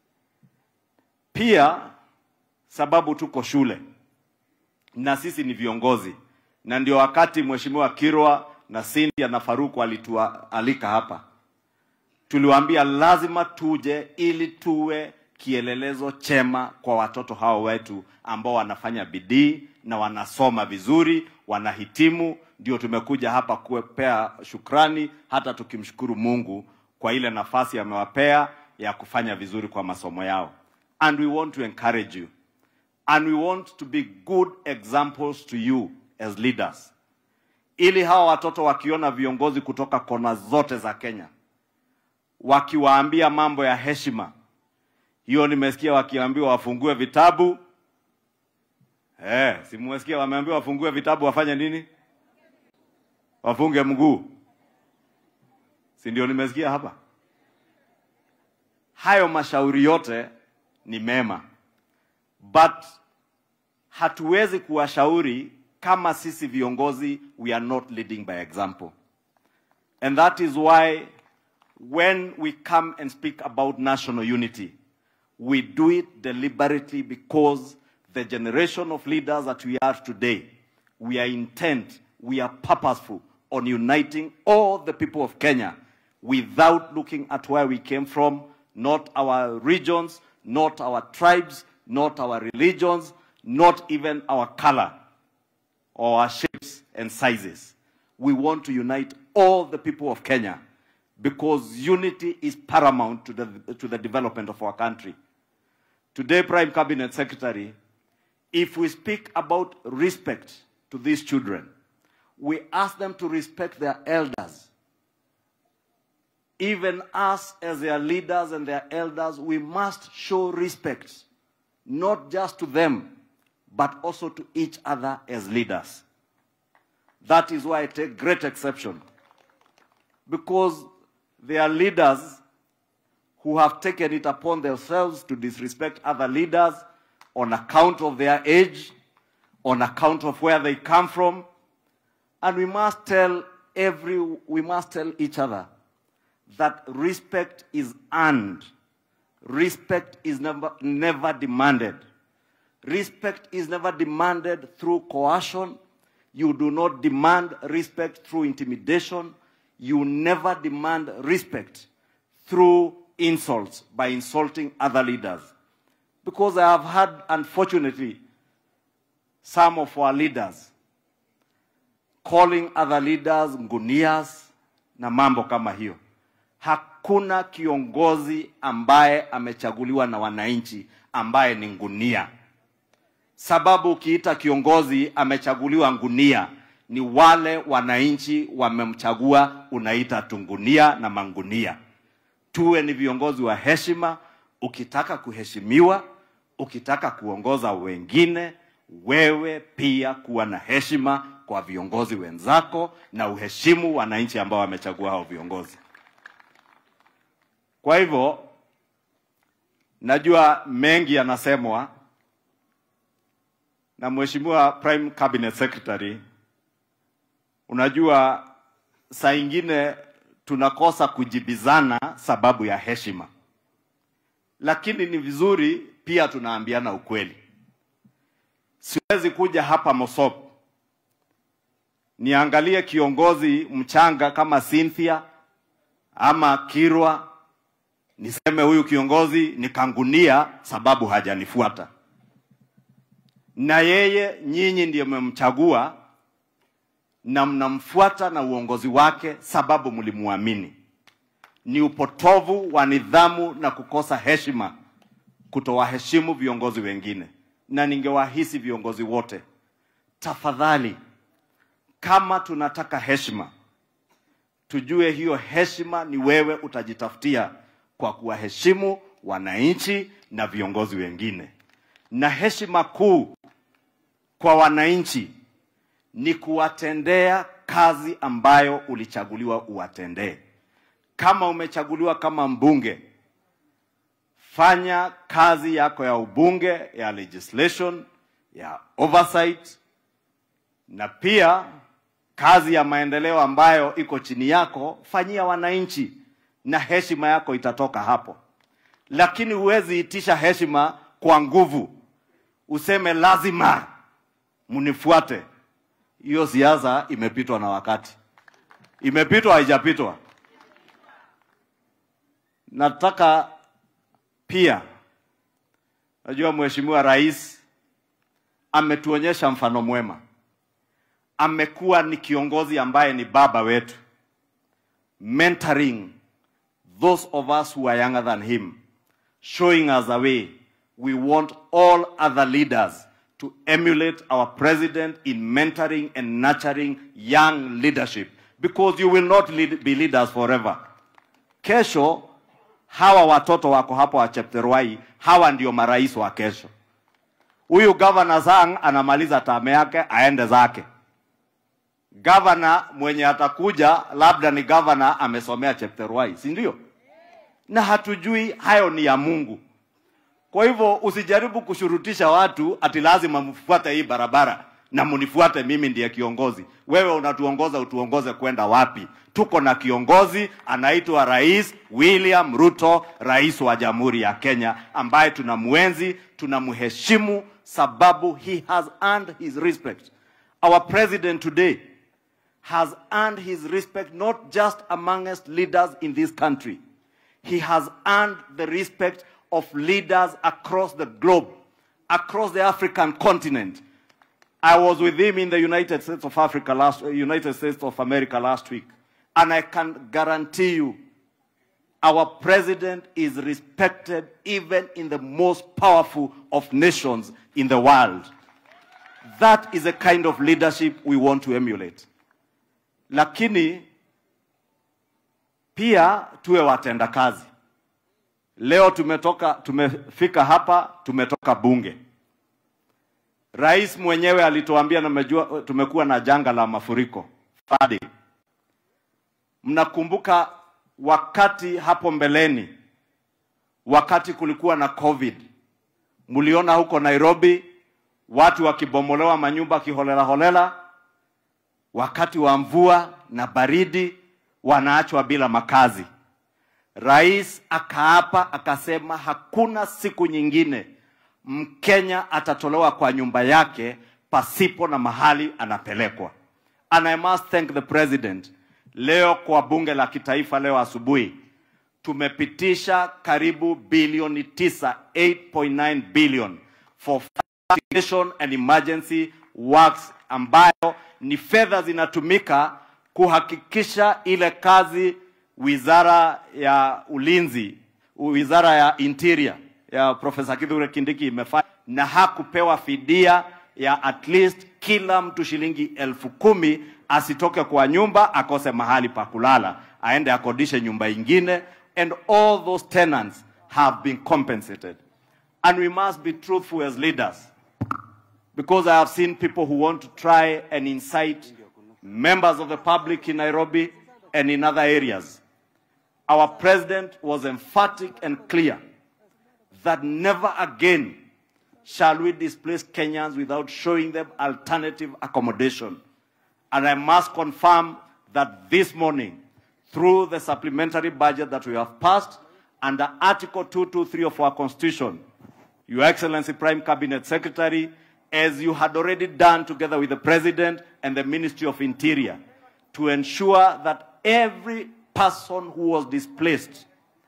Pia sababu tuko shule na sisi ni viongozi, na ndio wakati Mheshimiwa Kirwa na Cynthia na Faruku walitualika hapa tuliwaambia lazima tuje ili tuwe kielelezo chema kwa watoto hao wetu ambao wanafanya bidii na wanasoma vizuri, wanahitimu. Ndio tumekuja hapa kuwapea shukrani, hata tukimshukuru Mungu kwa ile nafasi amewapea ya kufanya vizuri kwa masomo yao. And we want to encourage you and we want to be good examples to you as leaders, ili hawa watoto wakiona viongozi kutoka kona zote za Kenya wakiwaambia mambo ya heshima. Hiyo nimesikia wakiambiwa wafungue vitabu. Eh, simwesikia wameambiwa wafungue vitabu wafanye nini? Wafunge mguu. Si ndio nimesikia hapa? Hayo mashauri yote ni mema. but hatuwezi kuwashauri kama sisi viongozi we are not leading by example and that is why when we come and speak about national unity we do it deliberately because the generation of leaders that we are today we are intent we are purposeful on uniting all the people of Kenya without looking at where we came from, not our regions, not our tribes, not our religions, not even our color or our shapes and sizes. We want to unite all the people of Kenya because unity is paramount to the, to the development of our country. Today, Prime Cabinet Secretary, if we speak about respect to these children, we ask them to respect their elders. Even us, as their leaders and their elders, we must show respect, not just to them, but also to each other as leaders. That is why I take great exception. Because there are leaders who have taken it upon themselves to disrespect other leaders on account of their age, on account of where they come from, and we must tell every, we must tell each other that respect is earned. Respect is never, never demanded. Respect is never demanded through coercion. You do not demand respect through intimidation. You never demand respect through insults by insulting other leaders. Because I have had, unfortunately, some of our leaders calling other leaders ngunias na mambo kama hiyo. Hakuna kiongozi ambaye amechaguliwa na wananchi ambaye ni ngunia. Sababu ukiita kiongozi amechaguliwa ngunia, ni wale wananchi wamemchagua, unaita tungunia na mangunia. Tuwe ni viongozi wa heshima. Ukitaka kuheshimiwa, ukitaka kuongoza wengine, wewe pia kuwa na heshima kwa viongozi wenzako na uheshimu wananchi ambao wamechagua hao viongozi. Kwa hivyo najua mengi yanasemwa na Mheshimiwa Prime Cabinet Secretary. Unajua saa ingine tunakosa kujibizana sababu ya heshima, lakini ni vizuri pia tunaambiana ukweli. Siwezi kuja hapa Mosop niangalie kiongozi mchanga kama Cynthia ama Kirwa niseme huyu kiongozi nikangunia sababu hajanifuata, na yeye nyinyi ndiye mmemchagua na mnamfuata na uongozi wake sababu mlimwamini. Ni upotovu wa nidhamu na kukosa heshima kutowaheshimu viongozi wengine, na ningewahisi viongozi wote, tafadhali, kama tunataka heshima, tujue hiyo heshima ni wewe utajitafutia kwa kuwaheshimu wananchi na viongozi wengine, na heshima kuu kwa wananchi ni kuwatendea kazi ambayo ulichaguliwa uwatendee. Kama umechaguliwa kama mbunge, fanya kazi yako ya ubunge, ya legislation, ya oversight, na pia kazi ya maendeleo ambayo iko chini yako, fanyia wananchi, na heshima yako itatoka hapo. Lakini huwezi itisha heshima kwa nguvu, useme lazima mnifuate. Hiyo siasa imepitwa na wakati, imepitwa haijapitwa. Nataka pia, najua Mheshimiwa Rais ametuonyesha mfano mwema, amekuwa ni kiongozi ambaye ni baba wetu, mentoring those of us who are younger than him, showing us a way. We want all other leaders to emulate our president in mentoring and nurturing young leadership because you will not lead, be leaders forever. Kesho hawa watoto wako hapo wa Chepterwai, hawa ndio marais wa kesho. Huyu governor Sang anamaliza tame yake aende zake. Governor mwenye atakuja labda ni governor amesomea Chepterwai, si ndio? Na hatujui hayo ni ya Mungu. Kwa hivyo usijaribu kushurutisha watu ati lazima mfuate hii barabara na munifuate mimi ndiye kiongozi. Wewe unatuongoza, utuongoze kwenda wapi? Tuko na kiongozi anaitwa Rais William Ruto, rais wa Jamhuri ya Kenya, ambaye tunamwenzi, tunamheshimu sababu he has earned his respect. Our president today has earned his respect not just amongst leaders in this country. He has earned the respect of leaders across the globe, across the African continent. I was with him in the United States of Africa last, United States of America last week, and I can guarantee you, our president is respected even in the most powerful of nations in the world. That is a kind of leadership we want to emulate. Lakini pia tuwe watenda kazi. Leo tumetoka, tumefika hapa, tumetoka bunge. Rais mwenyewe alituambia na mejua, tumekuwa na janga la mafuriko Friday. Mnakumbuka wakati hapo mbeleni, wakati kulikuwa na COVID, mliona huko Nairobi watu wakibomolewa manyumba kiholela holela, wakati wa mvua na baridi wanaachwa bila makazi. Rais akaapa akasema hakuna siku nyingine Mkenya atatolewa kwa nyumba yake pasipo na mahali anapelekwa. And I must thank the president. Leo kwa bunge la kitaifa leo asubuhi tumepitisha karibu bilioni tisa, 8.9 billion for mitigation and emergency works ambayo ni fedha zinatumika kuhakikisha ile kazi wizara ya ulinzi, wizara ya interior ya Profesa Kithure Kindiki imefanya, na hakupewa fidia ya at least kila mtu shilingi elfu kumi asitoke kwa nyumba akose mahali pa kulala, aende akodishe nyumba ingine, and all those tenants have been compensated. And we must be truthful as leaders because I have seen people who want to try and incite members of the public in Nairobi and in other areas. Our president was emphatic and clear that never again shall we displace Kenyans without showing them alternative accommodation. And I must confirm that this morning, through the supplementary budget that we have passed, under Article 223 of our Constitution, Your Excellency Prime Cabinet Secretary, as you had already done together with the President and the Ministry of Interior, to ensure that every person who was displaced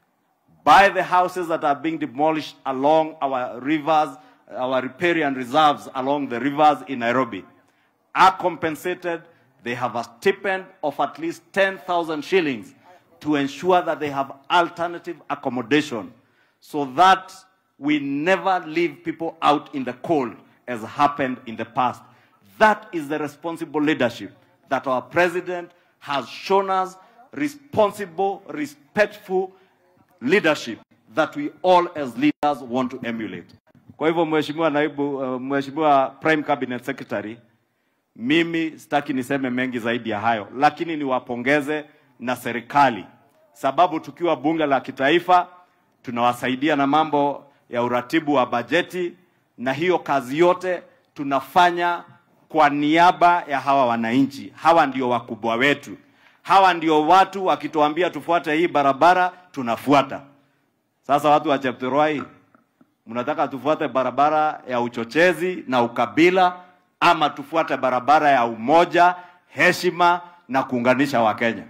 by the houses that are being demolished along our rivers, our riparian reserves along the rivers in Nairobi, are compensated. They have a stipend of at least 10,000 shillings to ensure that they have alternative accommodation so that we never leave people out in the cold as happened in the past. That is the responsible leadership that our president has shown us responsible, respectful leadership that we all as leaders want to emulate. Kwa hivyo Mheshimiwa naibu, uh, Mheshimiwa Prime Cabinet Secretary, mimi sitaki niseme mengi zaidi ya hayo, lakini niwapongeze na serikali, sababu tukiwa bunge la kitaifa tunawasaidia na mambo ya uratibu wa bajeti, na hiyo kazi yote tunafanya kwa niaba ya hawa wananchi. Hawa ndio wakubwa wetu, hawa ndio watu wakituambia tufuate hii barabara tunafuata. Sasa watu wa Chepterwai, mnataka tufuate barabara ya uchochezi na ukabila ama tufuate barabara ya umoja, heshima na kuunganisha Wakenya?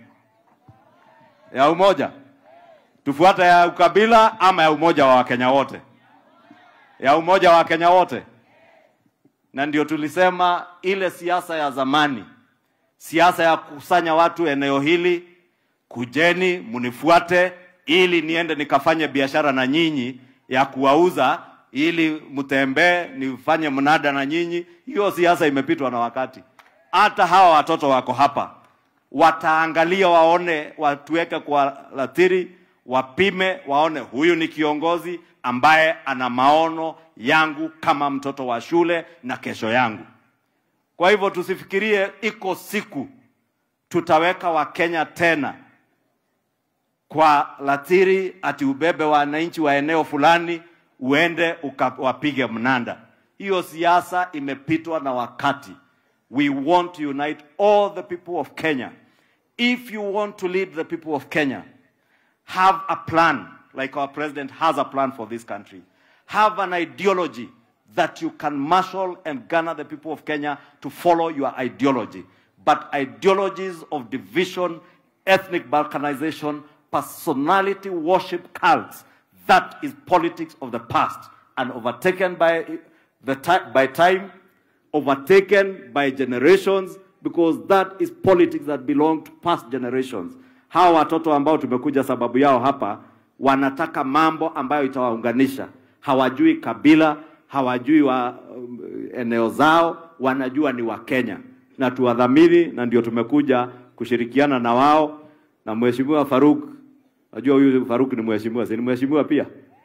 Ya umoja tufuate ya ukabila ama ya umoja wa Wakenya wote? Ya umoja wa Wakenya wote. Na ndio tulisema ile siasa ya zamani, siasa ya kukusanya watu eneo hili, kujeni munifuate ili niende nikafanye biashara na nyinyi ya kuwauza ili mtembee nifanye mnada na nyinyi. Hiyo siasa imepitwa na wakati. Hata hawa watoto wako hapa wataangalia, waone, watuweke kwa latiri, wapime, waone huyu ni kiongozi ambaye ana maono yangu kama mtoto wa shule na kesho yangu. Kwa hivyo tusifikirie iko siku tutaweka Wakenya tena kwa latiri ati ubebe wananchi wa eneo fulani uende ukawapige mnanda. Hiyo siasa imepitwa na wakati. We want to unite all the people of Kenya. If you want to lead the people of Kenya, have a plan, like our president has a plan for this country. Have an ideology that you can marshal and garner the people of Kenya to follow your ideology. But ideologies of division, ethnic balkanization, personality worship cults, that is politics of the past and overtaken by, the ti- by time, overtaken by generations, because that is politics that belong to past generations. Hawa watoto ambao tumekuja sababu yao hapa wanataka mambo ambayo itawaunganisha. Hawajui kabila, hawajui wa um, eneo zao, wanajua ni Wakenya na tuwadhamini, na ndio tumekuja kushirikiana na wao na Mheshimiwa Faruk. Najua huyu Faruk ni mheshimiwa, si ni mheshimiwa pia?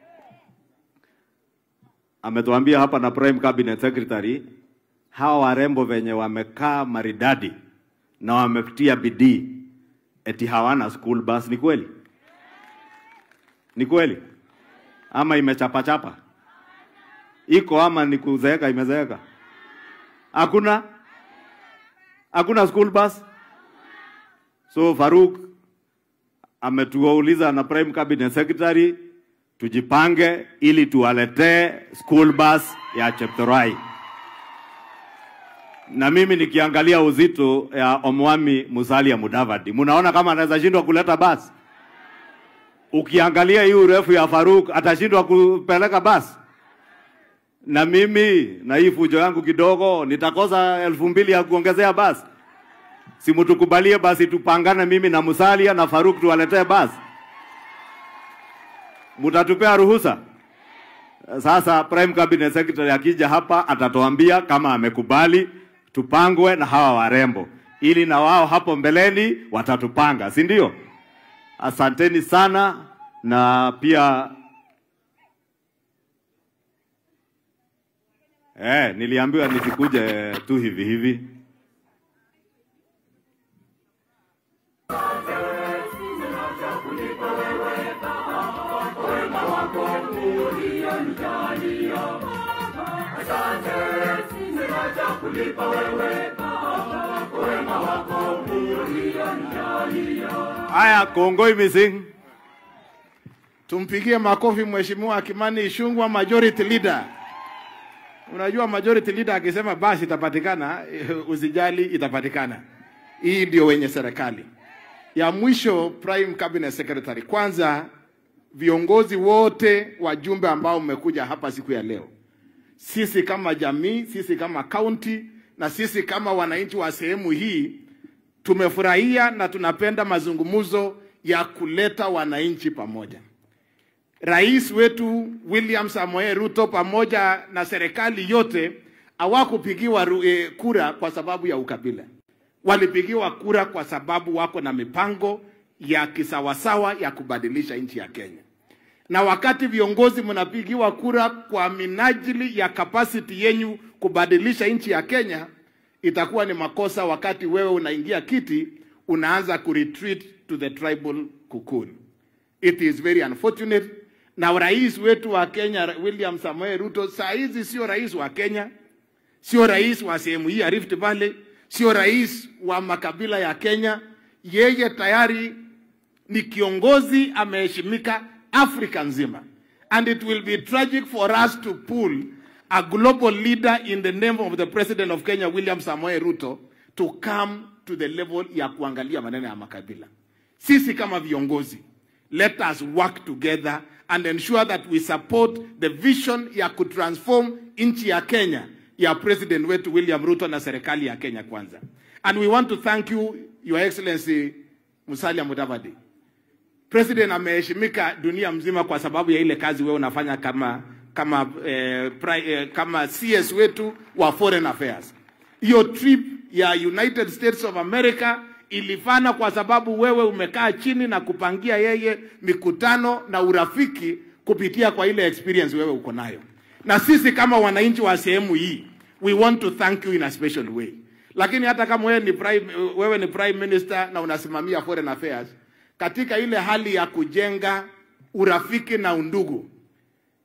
Ametuambia hapa na Prime Cabinet Secretary, hawa warembo venye wamekaa maridadi na wametia bidii, eti hawana school bus. Ni kweli? Ni kweli ama imechapachapa? Iko ama ni kuzeeka imezeeka? Hakuna, hakuna school bus. So Faruk ametuuliza na Prime Cabinet Secretary tujipange ili tuwaletee school bus ya Cheptorai. Na mimi nikiangalia uzito ya Omwami Musalia Mudavadi, munaona kama anaweza shindwa kuleta basi? Ukiangalia hii urefu ya Faruk atashindwa kupeleka basi? Na mimi na hii fujo yangu kidogo nitakosa elfu mbili ya kuongezea basi? Simutukubalie basi tupangane mimi na Musalia na Faruk tuwaletee basi. Mutatupea ruhusa? Sasa Prime Cabinet Secretary akija hapa atatuambia kama amekubali tupangwe na hawa warembo, ili na wao hapo mbeleni watatupanga, si ndio? Asanteni sana na pia eh, niliambiwa nisikuje tu hivi hivi. Haya, kongoi missing. Tumpigie makofi Mheshimiwa Kimani Ichung'wah, majority leader. Unajua majority leader akisema basi itapatikana, usijali, itapatikana. Hii ndio wenye serikali. Ya mwisho, Prime Cabinet Secretary, kwanza viongozi wote wajumbe ambao mmekuja hapa siku ya leo, sisi kama jamii, sisi kama county na sisi kama wananchi wa sehemu hii tumefurahia na tunapenda mazungumzo ya kuleta wananchi pamoja. Rais wetu William Samoei Ruto pamoja na serikali yote hawakupigiwa ru- eh, kura kwa sababu ya ukabila, walipigiwa kura kwa sababu wako na mipango ya kisawasawa ya kubadilisha nchi ya Kenya. Na wakati viongozi mnapigiwa kura kwa minajili ya capacity yenyu kubadilisha nchi ya Kenya, itakuwa ni makosa wakati wewe unaingia kiti unaanza kuretreat to the tribal cocoon. It is very unfortunate. Na rais wetu wa Kenya William Samoei Ruto saa hizi sio rais wa Kenya, sio rais wa sehemu hii ya Rift Valley, sio rais wa makabila ya Kenya. Yeye tayari ni kiongozi ameheshimika Afrika nzima, and it will be tragic for us to pull a global leader in the name of the president of Kenya William Samoei Ruto to come to the level ya kuangalia maneno ya makabila. Sisi kama viongozi, let us work together and ensure that we support the vision ya kutransform nchi ya Kenya ya president wetu William Ruto na serikali ya Kenya kwanza. And we want to thank you, Your Excellency Musalia Mudavadi. President ameheshimika dunia mzima kwa sababu ya ile kazi wewe unafanya kama kama eh, pri, eh, kama CS wetu wa foreign affairs. Hiyo trip ya United States of America ilifana kwa sababu wewe umekaa chini na kupangia yeye mikutano na urafiki kupitia kwa ile experience wewe uko nayo. Na sisi kama wananchi wa sehemu hii, we want to thank you in a special way. Lakini hata kama wewe ni prime, wewe ni prime minister na unasimamia foreign affairs, katika ile hali ya kujenga urafiki na undugu,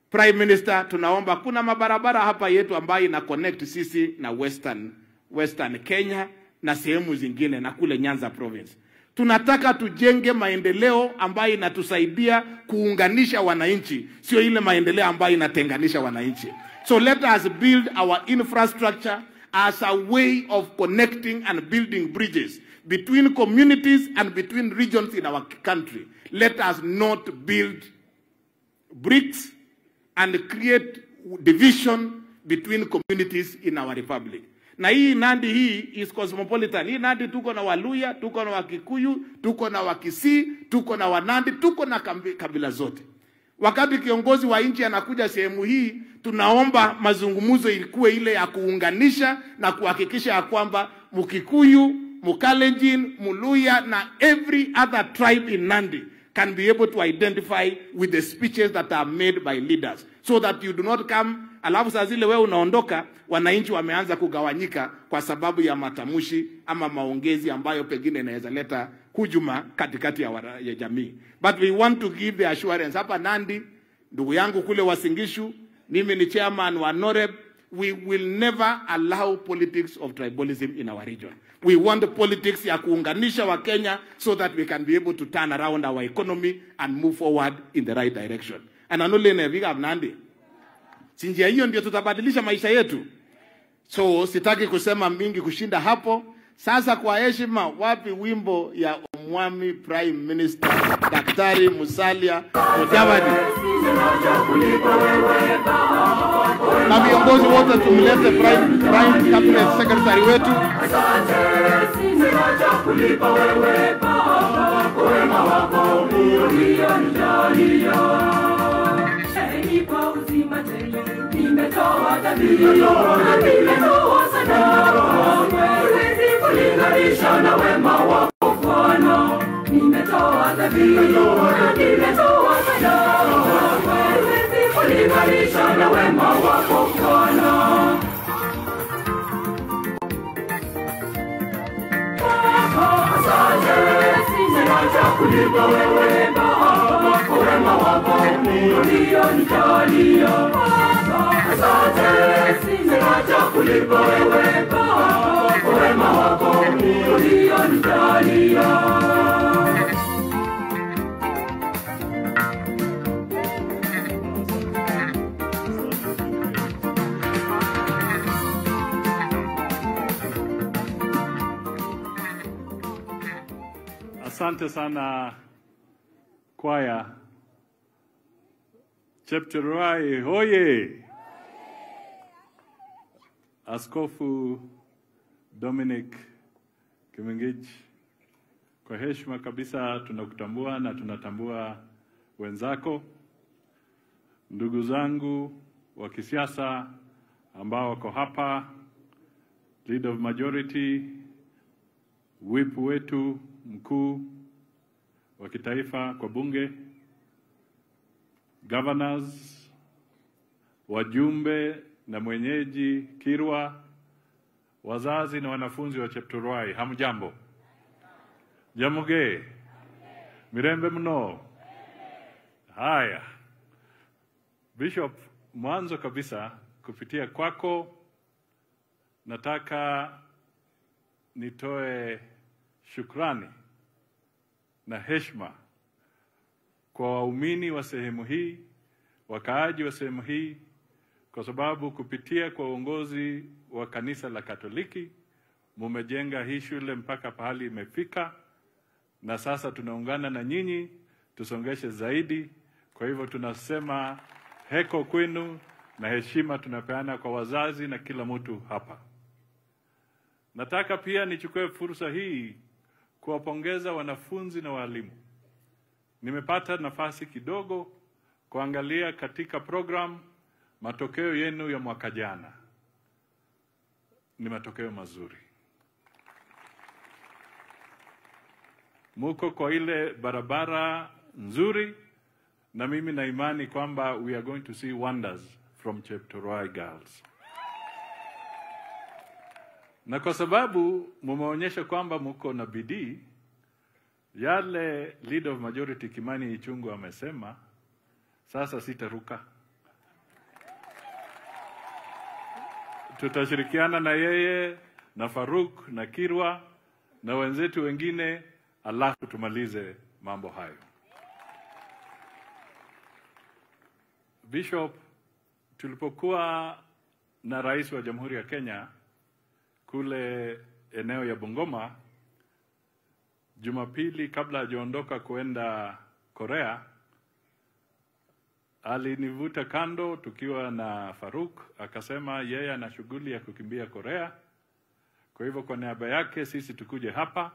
Prime Minister, tunaomba kuna mabarabara hapa yetu ambayo ina connect sisi na Western, Western Kenya na sehemu zingine na kule Nyanza province. Tunataka tujenge maendeleo ambayo inatusaidia kuunganisha wananchi, sio ile maendeleo ambayo inatenganisha wananchi. So let us build our infrastructure as a way of connecting and building bridges between communities and between regions in our country. Let us not build bricks and create division between communities in our republic. Na hii Nandi hii is cosmopolitan. Hii Nandi tuko na Waluya, tuko na Wakikuyu, tuko na Wakisii, tuko na Wanandi, tuko na kambi- kabila zote. Wakati kiongozi wa nchi anakuja sehemu hii, tunaomba mazungumzo ilikuwe ile ya kuunganisha na kuhakikisha ya kwamba Mkikuyu, Mkalenjin, Muluya na every other tribe in Nandi can be able to identify with the speeches that are made by leaders so that you do not come alafu saa zile wewe unaondoka wananchi wameanza kugawanyika kwa sababu ya matamshi ama maongezi ambayo pengine inaweza leta hujuma katikati ya, wara, ya jamii but we want to give the assurance hapa nandi ndugu yangu kule wasingishu mimi ni chairman wa noreb we will never allow politics of tribalism in our region. We want politics ya kuunganisha wa Kenya so that we can be able to turn around our economy and move forward in the right direction. And anole neviga Nandi. Si njia hiyo ndio tutabadilisha maisha yetu. So sitaki kusema mingi kushinda hapo. Sasa kwa heshima, wapi wimbo ya Omwami Prime Minister Daktari Musalia Mudavadi? na viongozi wote tumlete prime, prime cabinet secretary wetu Asante sana kwaya. Chepcheruai hoye! Askofu Dominic Kimengich, kwa heshima kabisa tunakutambua na tunatambua wenzako, ndugu zangu wa kisiasa ambao wako hapa, leader of majority, whip wetu mkuu wa kitaifa kwa bunge, governors, wajumbe na mwenyeji Kirwa, wazazi na wanafunzi wa Chepturuai, hamjambo? Jamuge, mirembe mno. Haya, Bishop, mwanzo kabisa kupitia kwako nataka nitoe shukrani na heshima kwa waumini wa sehemu hii, wakaaji wa sehemu hii, kwa sababu kupitia kwa uongozi wa kanisa la Katoliki mumejenga hii shule mpaka pahali imefika, na sasa tunaungana na nyinyi tusongeshe zaidi. Kwa hivyo tunasema heko kwenu na heshima tunapeana kwa wazazi na kila mtu hapa. Nataka pia nichukue fursa hii kuwapongeza wanafunzi na walimu. Nimepata nafasi kidogo kuangalia katika program matokeo yenu ya mwaka jana. Ni matokeo mazuri. Muko kwa ile barabara nzuri, na mimi na imani kwamba we are going to see wonders from Chepturuai girls na kwa sababu mumeonyesha kwamba mko na bidii, yale leader of majority Kimani Ichung'wah amesema, sasa sitaruka, tutashirikiana na yeye na Faruk na Kirwa na wenzetu wengine, alafu tumalize mambo hayo. Bishop, tulipokuwa na rais wa Jamhuri ya Kenya kule eneo ya Bungoma Jumapili, kabla hajaondoka kuenda Korea, alinivuta kando tukiwa na Faruk, akasema yeye ana shughuli ya kukimbia Korea, kwa hivyo kwa niaba yake sisi tukuje hapa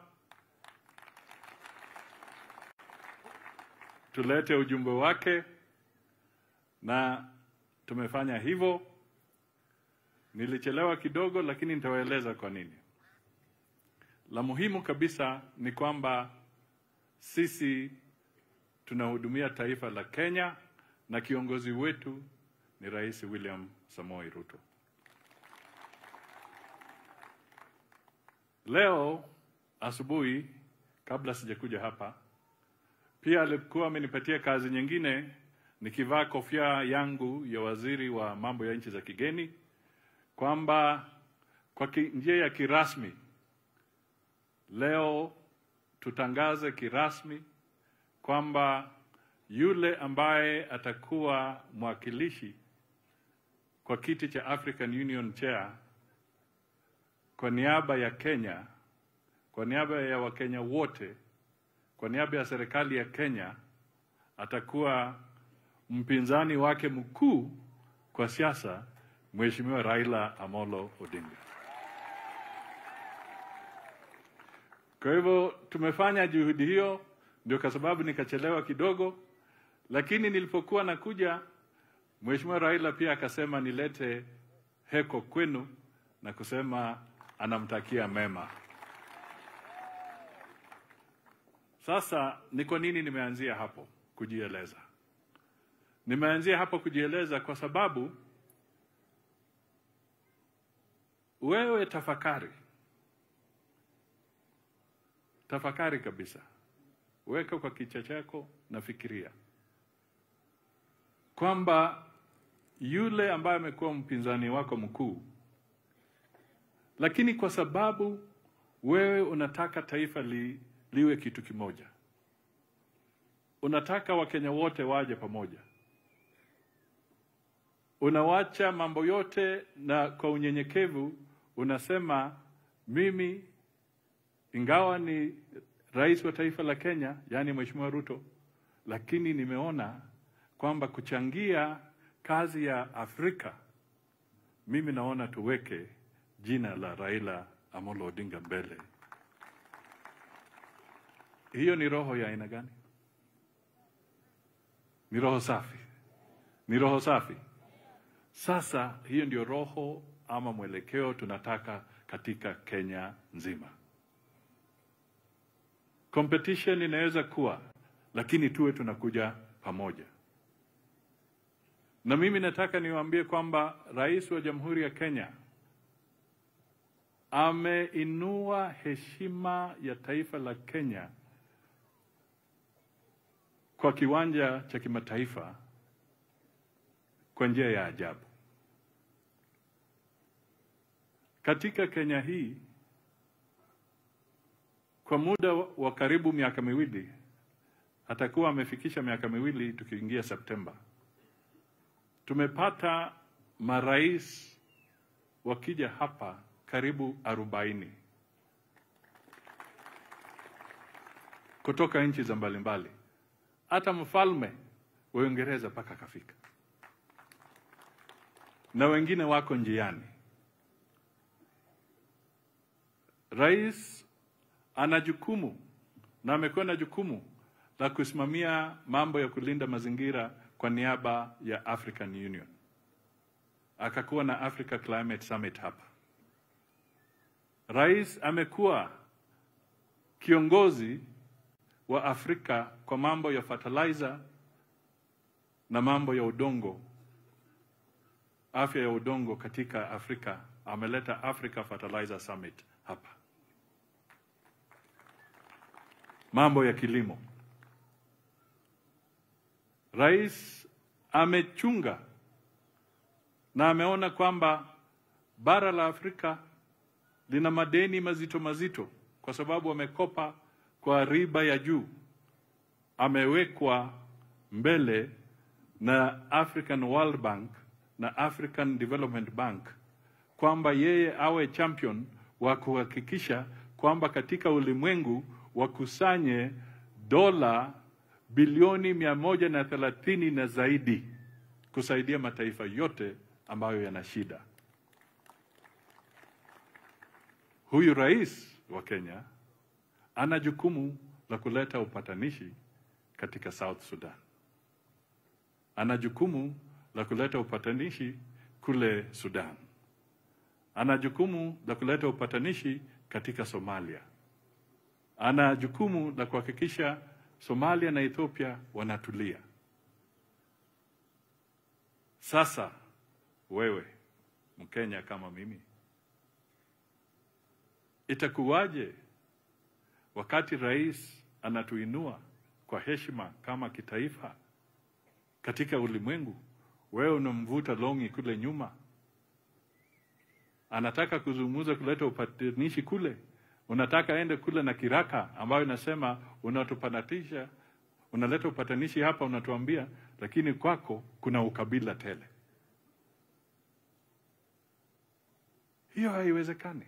tulete ujumbe wake, na tumefanya hivyo. Nilichelewa kidogo, lakini nitawaeleza kwa nini. La muhimu kabisa ni kwamba sisi tunahudumia taifa la Kenya na kiongozi wetu ni Rais William Samoei Ruto. Leo asubuhi, kabla sijakuja hapa, pia alikuwa amenipatia kazi nyingine, nikivaa kofia yangu ya waziri wa mambo ya nchi za kigeni, kwamba kwa ki, njia ya kirasmi leo tutangaze kirasmi kwamba yule ambaye atakuwa mwakilishi kwa kiti cha African Union Chair kwa niaba ya Kenya, kwa niaba ya Wakenya wote, kwa niaba ya serikali ya Kenya, atakuwa mpinzani wake mkuu kwa siasa, Mheshimiwa Raila Amolo Odinga. Kwa hivyo tumefanya juhudi hiyo, ndio kwa sababu nikachelewa kidogo, lakini nilipokuwa nakuja, Mheshimiwa Raila pia akasema nilete heko kwenu na kusema anamtakia mema. Sasa ni kwa nini nimeanzia hapo kujieleza? Nimeanzia hapo kujieleza kwa sababu wewe tafakari, tafakari kabisa, weka kwa kichwa chako na fikiria kwamba yule ambaye amekuwa mpinzani wako mkuu, lakini kwa sababu wewe unataka taifa li, liwe kitu kimoja, unataka Wakenya wote waje pamoja, unawacha mambo yote na kwa unyenyekevu unasema mimi, ingawa ni rais wa taifa la Kenya, yaani Mheshimiwa Ruto, lakini nimeona kwamba kuchangia kazi ya Afrika, mimi naona tuweke jina la Raila Amolo Odinga mbele. Hiyo ni roho ya aina gani? Ni roho safi, ni roho safi. Sasa hiyo ndio roho ama mwelekeo tunataka katika Kenya nzima. Competition inaweza kuwa, lakini tuwe tunakuja pamoja. Na mimi nataka niwaambie kwamba rais wa Jamhuri ya Kenya ameinua heshima ya taifa la Kenya kwa kiwanja cha kimataifa kwa njia ya ajabu. Katika Kenya hii kwa muda wa karibu miaka miwili, atakuwa amefikisha miaka miwili tukiingia Septemba, tumepata marais wakija hapa karibu arobaini kutoka nchi za mbalimbali, hata mfalme wa Uingereza mpaka akafika, na wengine wako njiani. Rais ana jukumu na amekuwa na jukumu la kusimamia mambo ya kulinda mazingira kwa niaba ya African Union. Akakuwa na Africa Climate Summit hapa. Rais amekuwa kiongozi wa Afrika kwa mambo ya fertilizer na mambo ya udongo, afya ya udongo katika Afrika. Ameleta Africa Fertilizer Summit hapa. Mambo ya kilimo, rais amechunga na ameona kwamba bara la Afrika lina madeni mazito mazito kwa sababu wamekopa kwa riba ya juu. Amewekwa mbele na African World Bank na African Development Bank kwamba yeye awe champion wa kuhakikisha kwamba katika ulimwengu wakusanye dola bilioni mia moja na thelathini na zaidi kusaidia mataifa yote ambayo yana shida. Huyu rais wa Kenya ana jukumu la kuleta upatanishi katika South Sudan. Ana jukumu la kuleta upatanishi kule Sudan. Ana jukumu la kuleta upatanishi katika Somalia. Ana jukumu la kuhakikisha Somalia na Ethiopia wanatulia. Sasa wewe Mkenya kama mimi, itakuwaje wakati rais anatuinua kwa heshima kama kitaifa katika ulimwengu, wewe unamvuta longi kule nyuma, anataka kuzungumza kuleta upatanishi kule, unataka aende kule na kiraka ambayo inasema unatupanatisha, unaleta upatanishi hapa, unatuambia, lakini kwako kuna ukabila tele. Hiyo haiwezekani.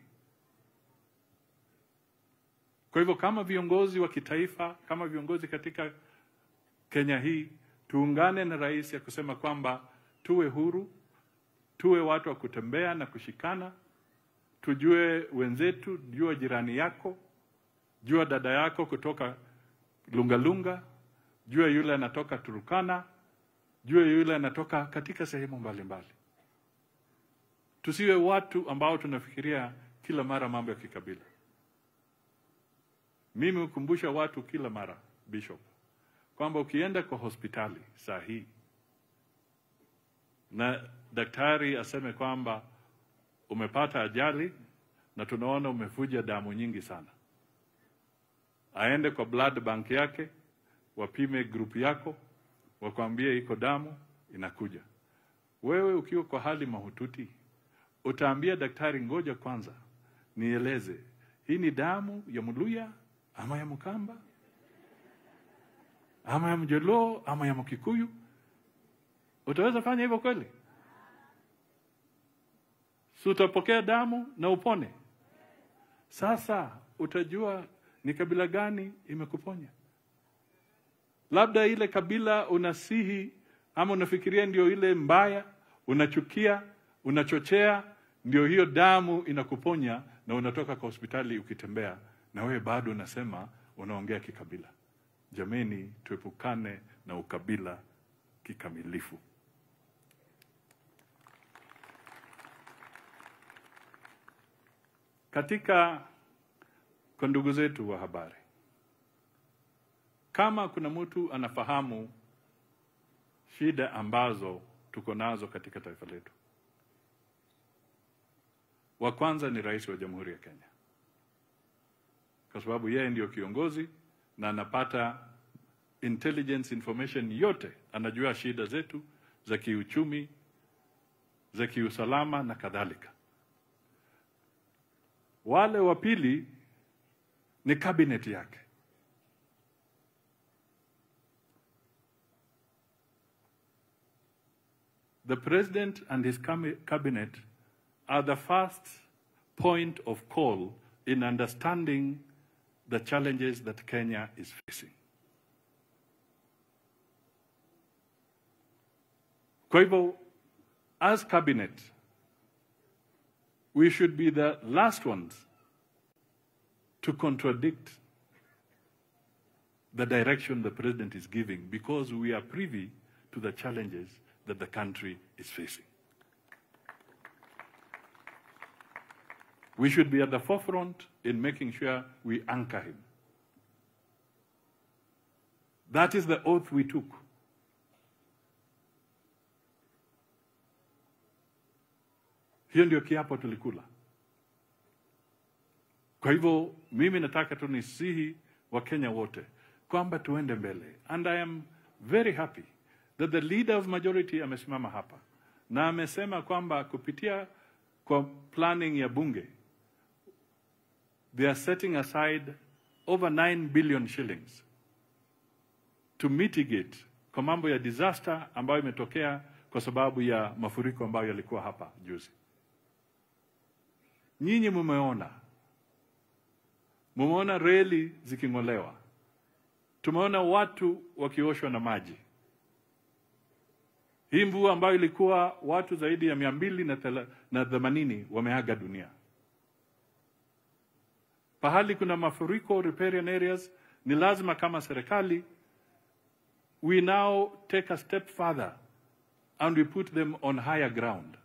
Kwa hivyo kama viongozi wa kitaifa, kama viongozi katika Kenya hii, tuungane na rais ya kusema kwamba tuwe huru, tuwe watu wa kutembea na kushikana, tujue wenzetu, jua jirani yako, jua dada yako kutoka Lungalunga, jua yule anatoka Turukana, jua yule anatoka katika sehemu mbalimbali. Tusiwe watu ambao tunafikiria kila mara mambo ya kikabila. Mimi hukumbusha watu kila mara Bishop kwamba ukienda kwa hospitali saa hii na daktari aseme kwamba umepata ajali na tunaona umevuja damu nyingi sana, aende kwa blood bank yake, wapime group yako, wakwambie iko damu inakuja. Wewe ukiwa kwa hali mahututi, utaambia daktari, ngoja kwanza nieleze, hii ni damu ya Mluya ama ya Mkamba ama ya Mjoloo ama ya Mkikuyu? Utaweza fanya hivyo kweli? Si utapokea damu na upone? Sasa utajua ni kabila gani imekuponya. Labda ile kabila unasihi ama unafikiria ndio ile mbaya, unachukia, unachochea, ndio hiyo damu inakuponya, na unatoka kwa hospitali ukitembea, na wewe bado unasema unaongea kikabila. Jameni, tuepukane na ukabila kikamilifu. Katika kwa ndugu zetu wa habari, kama kuna mtu anafahamu shida ambazo tuko nazo katika taifa letu, wa kwanza ni Rais wa Jamhuri ya Kenya, kwa sababu yeye ndiyo kiongozi na anapata intelligence information yote, anajua shida zetu za kiuchumi, za kiusalama na kadhalika. Wale wa pili ni cabinet yake. The president and his cami- cabinet are the first point of call in understanding the challenges that Kenya is facing. Kwa hivyo, as cabinet, we should be the last ones to contradict the direction the president is giving because we are privy to the challenges that the country is facing. We should be at the forefront in making sure we anchor him. That is the oath we took. Hiyo ndio kiapo tulikula. Kwa hivyo mimi nataka tu nisihi Wakenya wote kwamba tuende mbele, and I am very happy that the leader of majority amesimama hapa na amesema kwamba kupitia kwa planning ya bunge they are setting aside over 9 billion shillings to mitigate kwa mambo ya disaster ambayo imetokea kwa sababu ya mafuriko ambayo yalikuwa hapa juzi. Nyinyi mumeona, mumeona reli ziking'olewa, tumeona watu wakioshwa na maji. Hii mvua ambayo ilikuwa watu zaidi ya mia mbili na thela- na themanini wameaga dunia. Pahali kuna mafuriko riparian areas, ni lazima kama serikali we now take a step further and we put them on higher ground.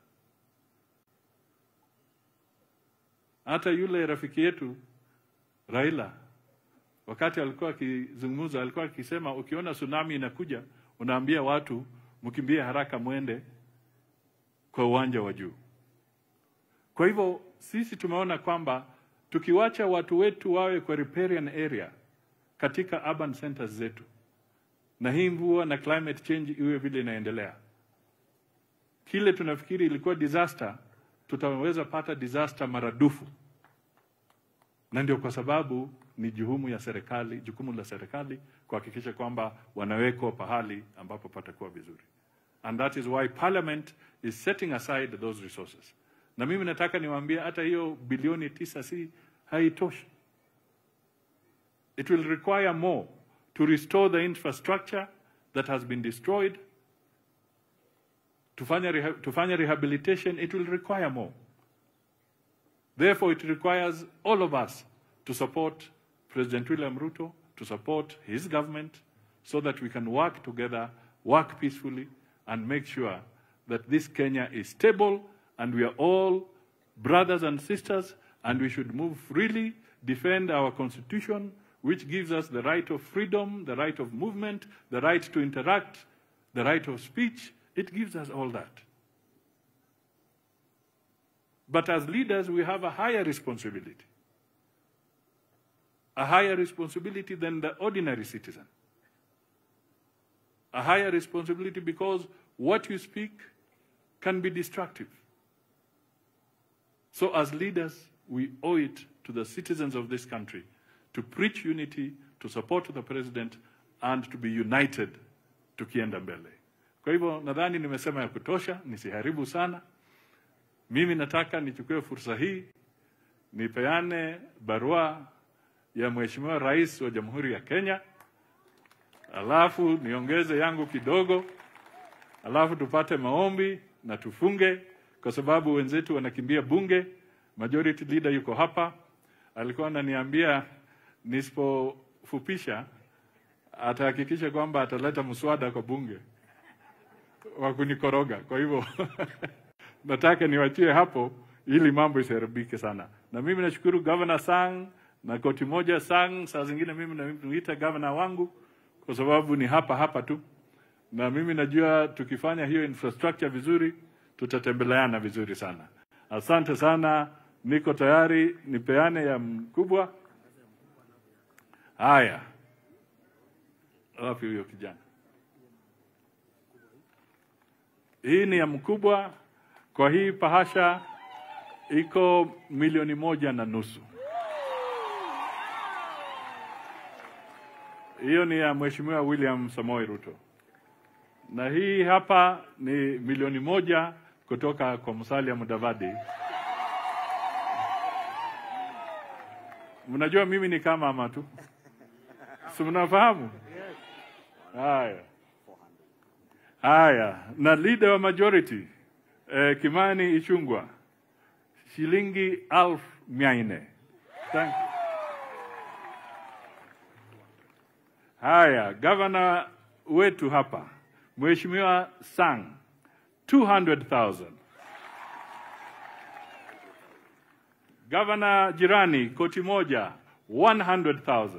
Hata yule rafiki yetu Raila, wakati alikuwa akizungumza, alikuwa akisema ukiona tsunami inakuja, unaambia watu mkimbie haraka, mwende kwa uwanja wa juu. Kwa hivyo sisi tumeona kwamba tukiwacha watu wetu wawe kwa riparian area katika urban centers zetu, na hii mvua na climate change iwe vile inaendelea, kile tunafikiri ilikuwa disaster, tutaweza pata disaster maradufu, na ndio kwa sababu ni jukumu ya serikali, jukumu la serikali kuhakikisha kwamba wanawekwa pahali ambapo patakuwa vizuri, and that is why parliament is setting aside those resources. Na mimi nataka niwaambie hata hiyo bilioni tisa si haitoshi. It will require more to restore the infrastructure that has been destroyed. To find, reha to find rehabilitation, it will require more. Therefore, it requires all of us to support President William Ruto, to support his government, so that we can work together, work peacefully, and make sure that this Kenya is stable and we are all brothers and sisters, and we should move freely, defend our constitution, which gives us the right of freedom, the right of movement, the right to interact, the right of speech. It gives us all that. But as leaders, we have a higher responsibility. A higher responsibility than the ordinary citizen. A higher responsibility because what you speak can be destructive. So, as leaders, we owe it to the citizens of this country to preach unity, to support the president, and to be united tukienda mbele. Kwa hivyo nadhani nimesema ya kutosha, nisiharibu sana. Mimi nataka nichukue fursa hii nipeane barua ya Mheshimiwa Rais wa Jamhuri ya Kenya, alafu niongeze yangu kidogo, alafu tupate maombi na tufunge, kwa sababu wenzetu wanakimbia bunge. Majority leader yuko hapa, alikuwa ananiambia nisipofupisha atahakikisha kwamba ataleta mswada kwa bunge wa kunikoroga. Kwa hivyo nataka niwachie hapo ili mambo isiharibike sana. Na mimi nashukuru Governor Sang na koti moja Sang, saa zingine mimi namuita governor wangu kwa sababu ni hapa hapa tu, na mimi najua tukifanya hiyo infrastructure vizuri tutatembeleana vizuri sana. Asante sana, niko tayari nipeane ya mkubwa. Haya, wapi huyo kijana? Hii ni ya mkubwa. Kwa hii pahasha iko milioni moja na nusu. Hiyo ni ya Mheshimiwa William Samoei Ruto, na hii hapa ni milioni moja kutoka kwa Musalia Mudavadi. Mnajua mimi ni kama ama tu, si mnafahamu? Haya haya, na leader wa majority eh, Kimani Ichungwa shilingi alfu mia nne. Thank you. Haya, gavana wetu hapa Mheshimiwa Sang 200,000. Gavana jirani koti moja 100,000.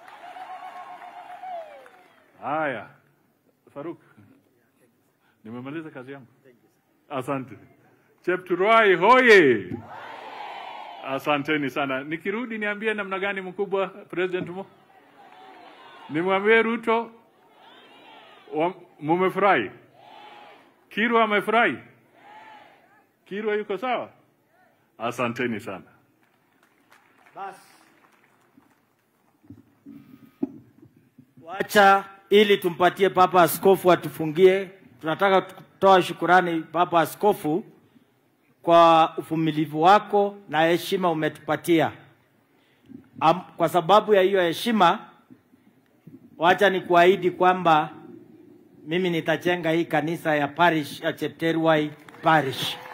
Haya, Faruk, nimemaliza kazi yangu. Asante. Chepturuai hoye! Asanteni sana. Nikirudi niambie namna gani mkubwa President Mo? Nimwambie Ruto wa- mumefurahi? Kirwa amefurahi? Kirwa yuko sawa? Asanteni sana. Wacha ili tumpatie Papa Askofu atufungie. Tunataka kutoa shukurani Papa Askofu kwa uvumilivu wako na heshima umetupatia. Am, kwa sababu ya hiyo heshima, wacha nikuahidi kwamba mimi nitajenga hii kanisa ya parish ya Chepterwai parish.